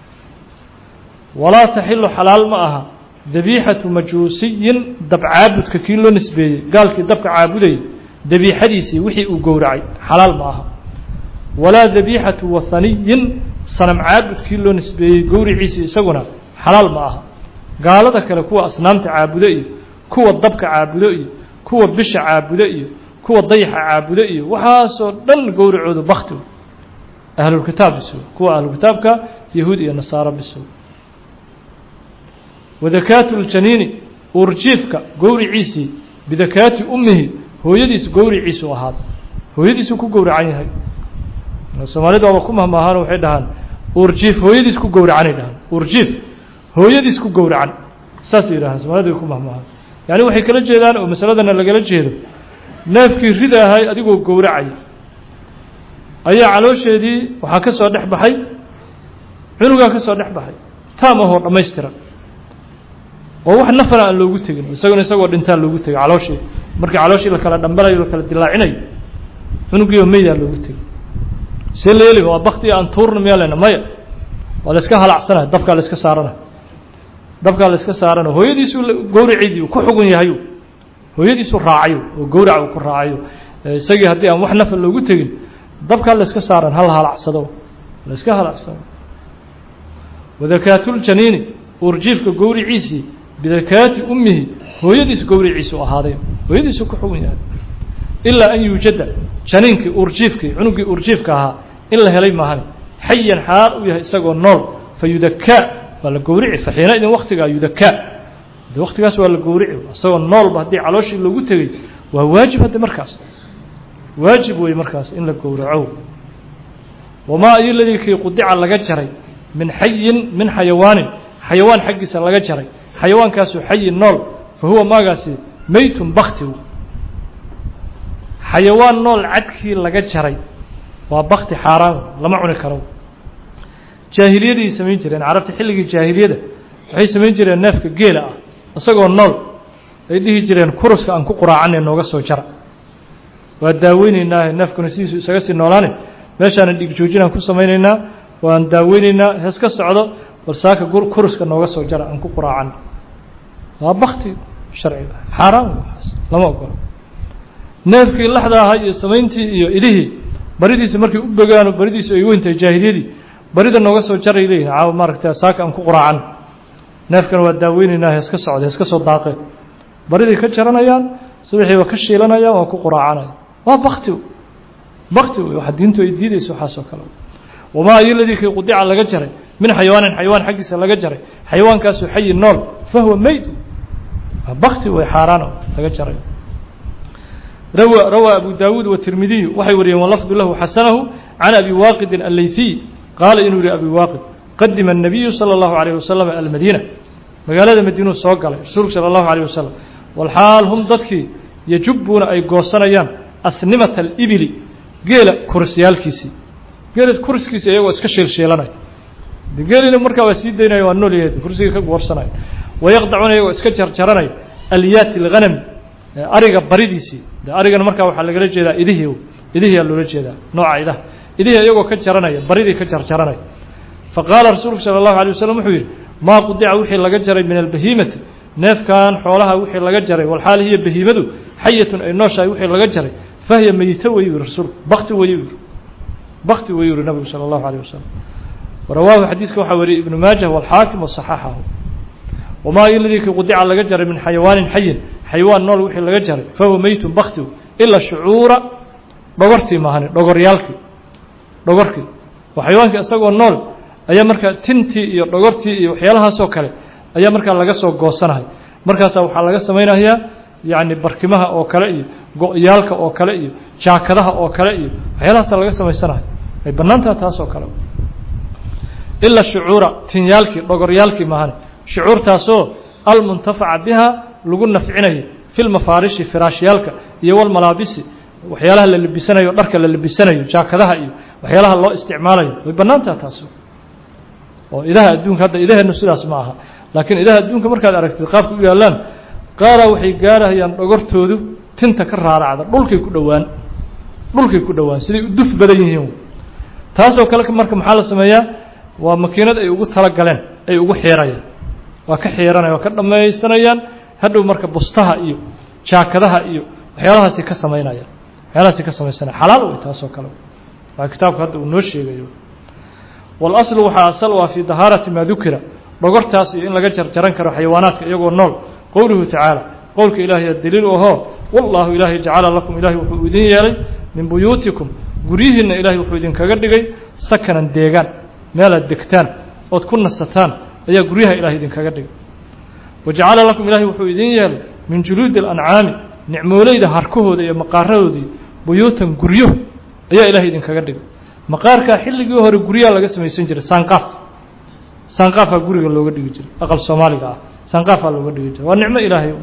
walaa taxilu xalaal ma aha dabiixatu majuusiyin dab caabudka kii loo nisbeeyey gaalkii dabka caabudayay dabiixadiisii wixii uu gowracay xalaal ma aha walaa dabiixatu wathaniyin sanam caabudkii loo nisbeeyey gowriciisii isaguna xalaal ma aha gaalada kale kuwa asnaamta caabudo iyo kuwa dabka caabudo iyo kuwa bisha caabudo iyo kuwa dayaxa caabudo iyo waxaasoo dhan gowracoodu bakti ahlulkitaab biso kuwa ahlukitaabka yahuud iyo nasaaro biso wadakaatu ljaniini uurjiifka gowriciisii bidakaati ummihi hooyadiis gowriciisu ahaada hooyadiisuu ku gowracan yahay soomaalida waaba ku mahmaahaan waxay dhahaan uurjiif hooyadiis ku gowracanay dhahaan uurjiif hooyadiis ku gowracan saasay yidhahaan soomaalida ku mahmaahan yacni waxay kala jeedaan oo masaladana lagala jeedo neefkii rida ahay adigoo gowracay ayaa caloosheedii waxaa ka soo dhex baxay cunugaa ka soo dhex baxay taam ahoo dhammaystiran oo wax nafana aan loogu tegin isaguna isagoo dhintaa loogu tegay calooshii markii calooshii la kala dhambalayo la kala dilaacinayo cunugiioo meydaa loogu tegay see la yeeli waa bakti aan tuurna miyaa lena maya waa la iska halacsanaya dabkaa la iska saarana dabkaa la iska saarana hooyadiisu gowraceydii ku xugun yahayo hooyadiisu raacayo oo gowrac uu ku raacayo isagii haddii aan wax nafa loogu tegin dabkaa la iska saaran hal halacsado la iska halacsado wadakaatuljaniini uurjiifka gowriciisii bidakaati ummihi hooyadiis gowriciisu ahaaday hooyadiisu ku xugun yahay ilaa an yuujada janiinkii uurjiifkii cunugii uurjiifka ahaa in la helay maahane xayan xaal u yahay isagoo nool fa yudakaa waa la gowrici faxiina idin waktigaa yudakaa de waktigaas waa la gowrici isagoo noolba haddii calooshii loogu tegey waa waajib hadde markaas waajib wey markaas in la gowraco wamaa ayo ladii kii qudica laga jaray min xayin min xayawaanin xayawaan xaggiisa laga jaray xayawaankaasoo xayin nool fa huwa maagaasi meytun baktigu xayawaan nool cadkii laga jaray waa bakti xaaraan lama cuni karo jaahiliyaday samayn jireen carabta xilligii jaahiliyada waxay samayn jireen neefka geela ah isagoo nool ay dhihi jireen kuruska aan ku quraacanay nooga soo jara waa daaweyneynaa neefkuna sidiisu isaga sii noolaane meeshaanan dhig joojinaan ku samaynaynaa waan daaweyneynaa hees ka socdo bal saaka kuruska nooga soo jara aan ku quraacan waa bakti sharciga xaaraan lama ogolo neefkii laxda ahaa iyo samayntii iyo idihii baridiisi markay u bogaano baridiisu ay weyntahay jaahiliyadii barida nooga soo jaray leeyihin caawa maaragta saaka aan ku quraacan neefkana waa daaweyneynaa hees ka socda hees ka soo daaqeen bariday ka jaranayaan subaxiiba ka shiilanayaan waa ku quraacanaya waa bakti bakti wey waxa diintu ay diidayso waxaasoo kale wamaa ayo ladii kii qudica laga jaray min xayawaanin xayawaan xaggiisa laga jaray xayawaankaasoo xayi nool fahuwa meyd waa bakti wey xaaraan laga jaray rawa rawaa abu daawuud watirmidiyu waxay wariyeen walafdu lahu xasanahu can abi waaqidin allayfiy qaala inuu yihi abi waaqid qadima الnabiyu salى اllahu عalيه wasalam almadiina magaalada madiinuu soo galay rasuulku salى اllahu عalيه wasalam walxaal hum dadkii yajubuuna ay goosanayaan asnimata alibili geela kurisyaalkiisii geela kuriskiisi iyagoo iska shiilshiilanaya de geelina markaa waa sii daynaya waa nool yahay kursigii ka goorsanaya wayaqdacuuna iyagoo iska jarjaranaya alyaati اlghanami ariga baridiisii de arigana markaa waxaa lagala jeedaa idihii idihiyaa loola jeedaa nooca idaha idihii iyagoo ka jaranaya baridii ka jarjaranaya faqaala rasuulku salى اllahu alيه wasalam wuxuu yidhi maa qudica wixii laga jaray min albahiimati neefkan xoolaha wixii laga jaray walxaal hiya bahiimadu xayatun ay nooshahay wixii laga jaray fahiya meyito wayuu yihi rasuulku bakti wayuu yihi bakti wayuu yihi nabigu salى اllahu alيه wasalam warawaahu xadiiska waxaa wariyey ibnu maajah walxaakim waصaxaxahu wamaa iladii kii qudica laga jaray min xayawaanin xayin xayawaan nool wixii laga jaray fahuwa meytun baktigu ila shucuura dhogortii maahane dhogoryaalkii dhogorkii oo xayawaankii isagoo nool ayaa markaa tintii iyo dhogortii iyo waxyaalahaasoo kale ayaa markaa laga soo goosanahay markaasaa waxaa laga samaynayaa yacni barkimaha oo kale iyo go-yaalka oo kale iyo jaakadaha oo kale iyo waxyaalahaasa laga samaysanahay ay bannaantaha taasoo kale ila shucuura tinyaalkii dhogoryaalkii maahane shucuurtaasoo almuntafaca biha lagu nafcinayo fi lmafaarishi firaashyaalka iyo walmalaabisi waxyaalaha la labisanayo dharka la labisanayo jaakadaha iyo waxyaalaha loo isticmaalayo way bannaantaha taas oo idaha adduunka hadda idaheennu sidaas ma aha laakiin idaha adduunka markaad aragtid qaabka u yaallaan qaaraa waxay gaarahayaan dhogortoodu tinta ka raaracda dhulkay ku dhowaan dhulkay ku dhowaan siday u duf badan yihiin taasoo kale marka maxaa la sameeyaa waa makiinad ay ugu talagaleen ay ugu xiirayaan waa ka xiiranaya waa ka dhammaysanayaan hadhow marka bustaha iyo jaakadaha iyo waxyaalahaasi ka samaynayaan waxyaalahaasi ka samaysanaya xalaal wey taasoo kale waa kitaabku hadda uu noo sheegayo walaslu waxaa asal u ah fii dahaarati maa dukira dhogortaas iyo in laga jarjaran karo xayawaanaadka iyagoo nool qowluhu tacaala qowlka ilaahay daliil u ahoo wallaahu ilaahay jacala lakum ilaahay wuxuu idin yeelay min buyuutikum guryihiinna ilaahay wuxuu idinkaga dhigay sakanan deegaan meelaad degtaan ood ku nasataan ayaa guryaha ilahay idinkaga dhigay wajacala lakum ilaahay wuxuu idin yeelay min juluudi alancaami nicmooleyda harkahooda iyo maqaaradoodii buyuutan guryo ayaa ilahay idinkaga dhigay maqaarkaa xilligii hore guryaha laga samaysan jiray saanqaaf saanqaafaa guriga looga dhigi jiray aqal soomaaliga ah sanqaafaa looga dhigi jira waa nicmo ilaahay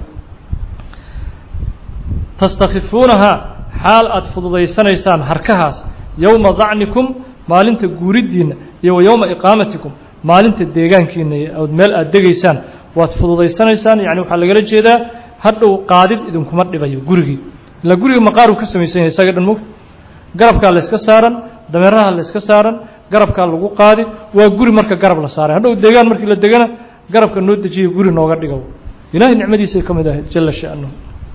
tastakifuunahaa xaal aad fududaysanaysaan harkahaas yowma dacnikum maalinta guuriddiinna iyo wa yowma iqaamatikum maalinta deegaankiina ood meel aad degaysaan waad fududaysanaysaan yani waxaa lagala jeedaa hadhow qaadid idinkuma dhibayo gurigii ilaa guriga maqaaruu ka samaysan yahay isaga dhan mog garabkaa layska saaran dameeraha layska saaran garabkaa lagu qaadi waa guri marka garab la saaray hadhow deegaan markii la degana garabka noo dejiya guri nooga dhiga ilahay nicmadiisay ka mid ahayd jala sha'nuhu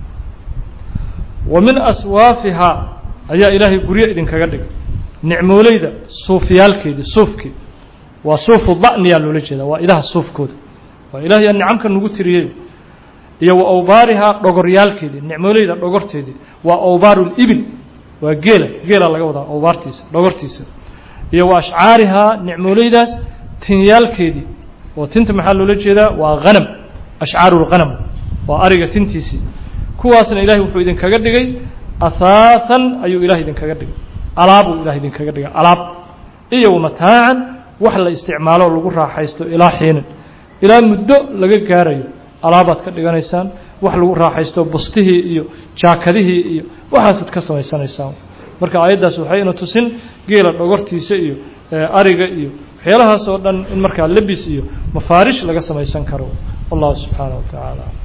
wa min aswaafihaa ayaa ilaahay guryo idinkaga dhigay nicmooleyda suufyaalkeedii suufkii waa suufu da'niyaa loola jeeda waa idaha suufkooda waa ilahay nicamka nagu tiriyey iyo wa awbaarihaa dhogoryaalkeedii nicmooleyda dhogorteedii waa awbaaru libil waa geela geela laga wadaa awbaartiisa dhogortiisa iyo wa ashcaarihaa nicmooleydaas tinyaalkeedii oo tinta maxaa loola jeedaa waa hanam ashcaaru lghanam waa ariga tintiisii kuwaasna ilahay wuxuu idinkaga dhigay ahaathan ayuu ilahay idinkaga dhigay alaabuu ilahay idinkaga dhigay alaab iyo wamataacan wax la isticmaalo lagu raaxaysto ilaa xiinin ilaa muddo laga gaarayo alaabaad ka dhiganaysaan wax lagu raaxaysto bustihii iyo jaakadihii iyo waxaasaad ka samaysanaysaan marka aayaddaas waxay ina tusin geela dhogortiisa iyo ariga iyo waxyaalahaas oo dhan in markaa lebis iyo mafaarish laga samaysan karo wallahu subxaanaه wa tacaala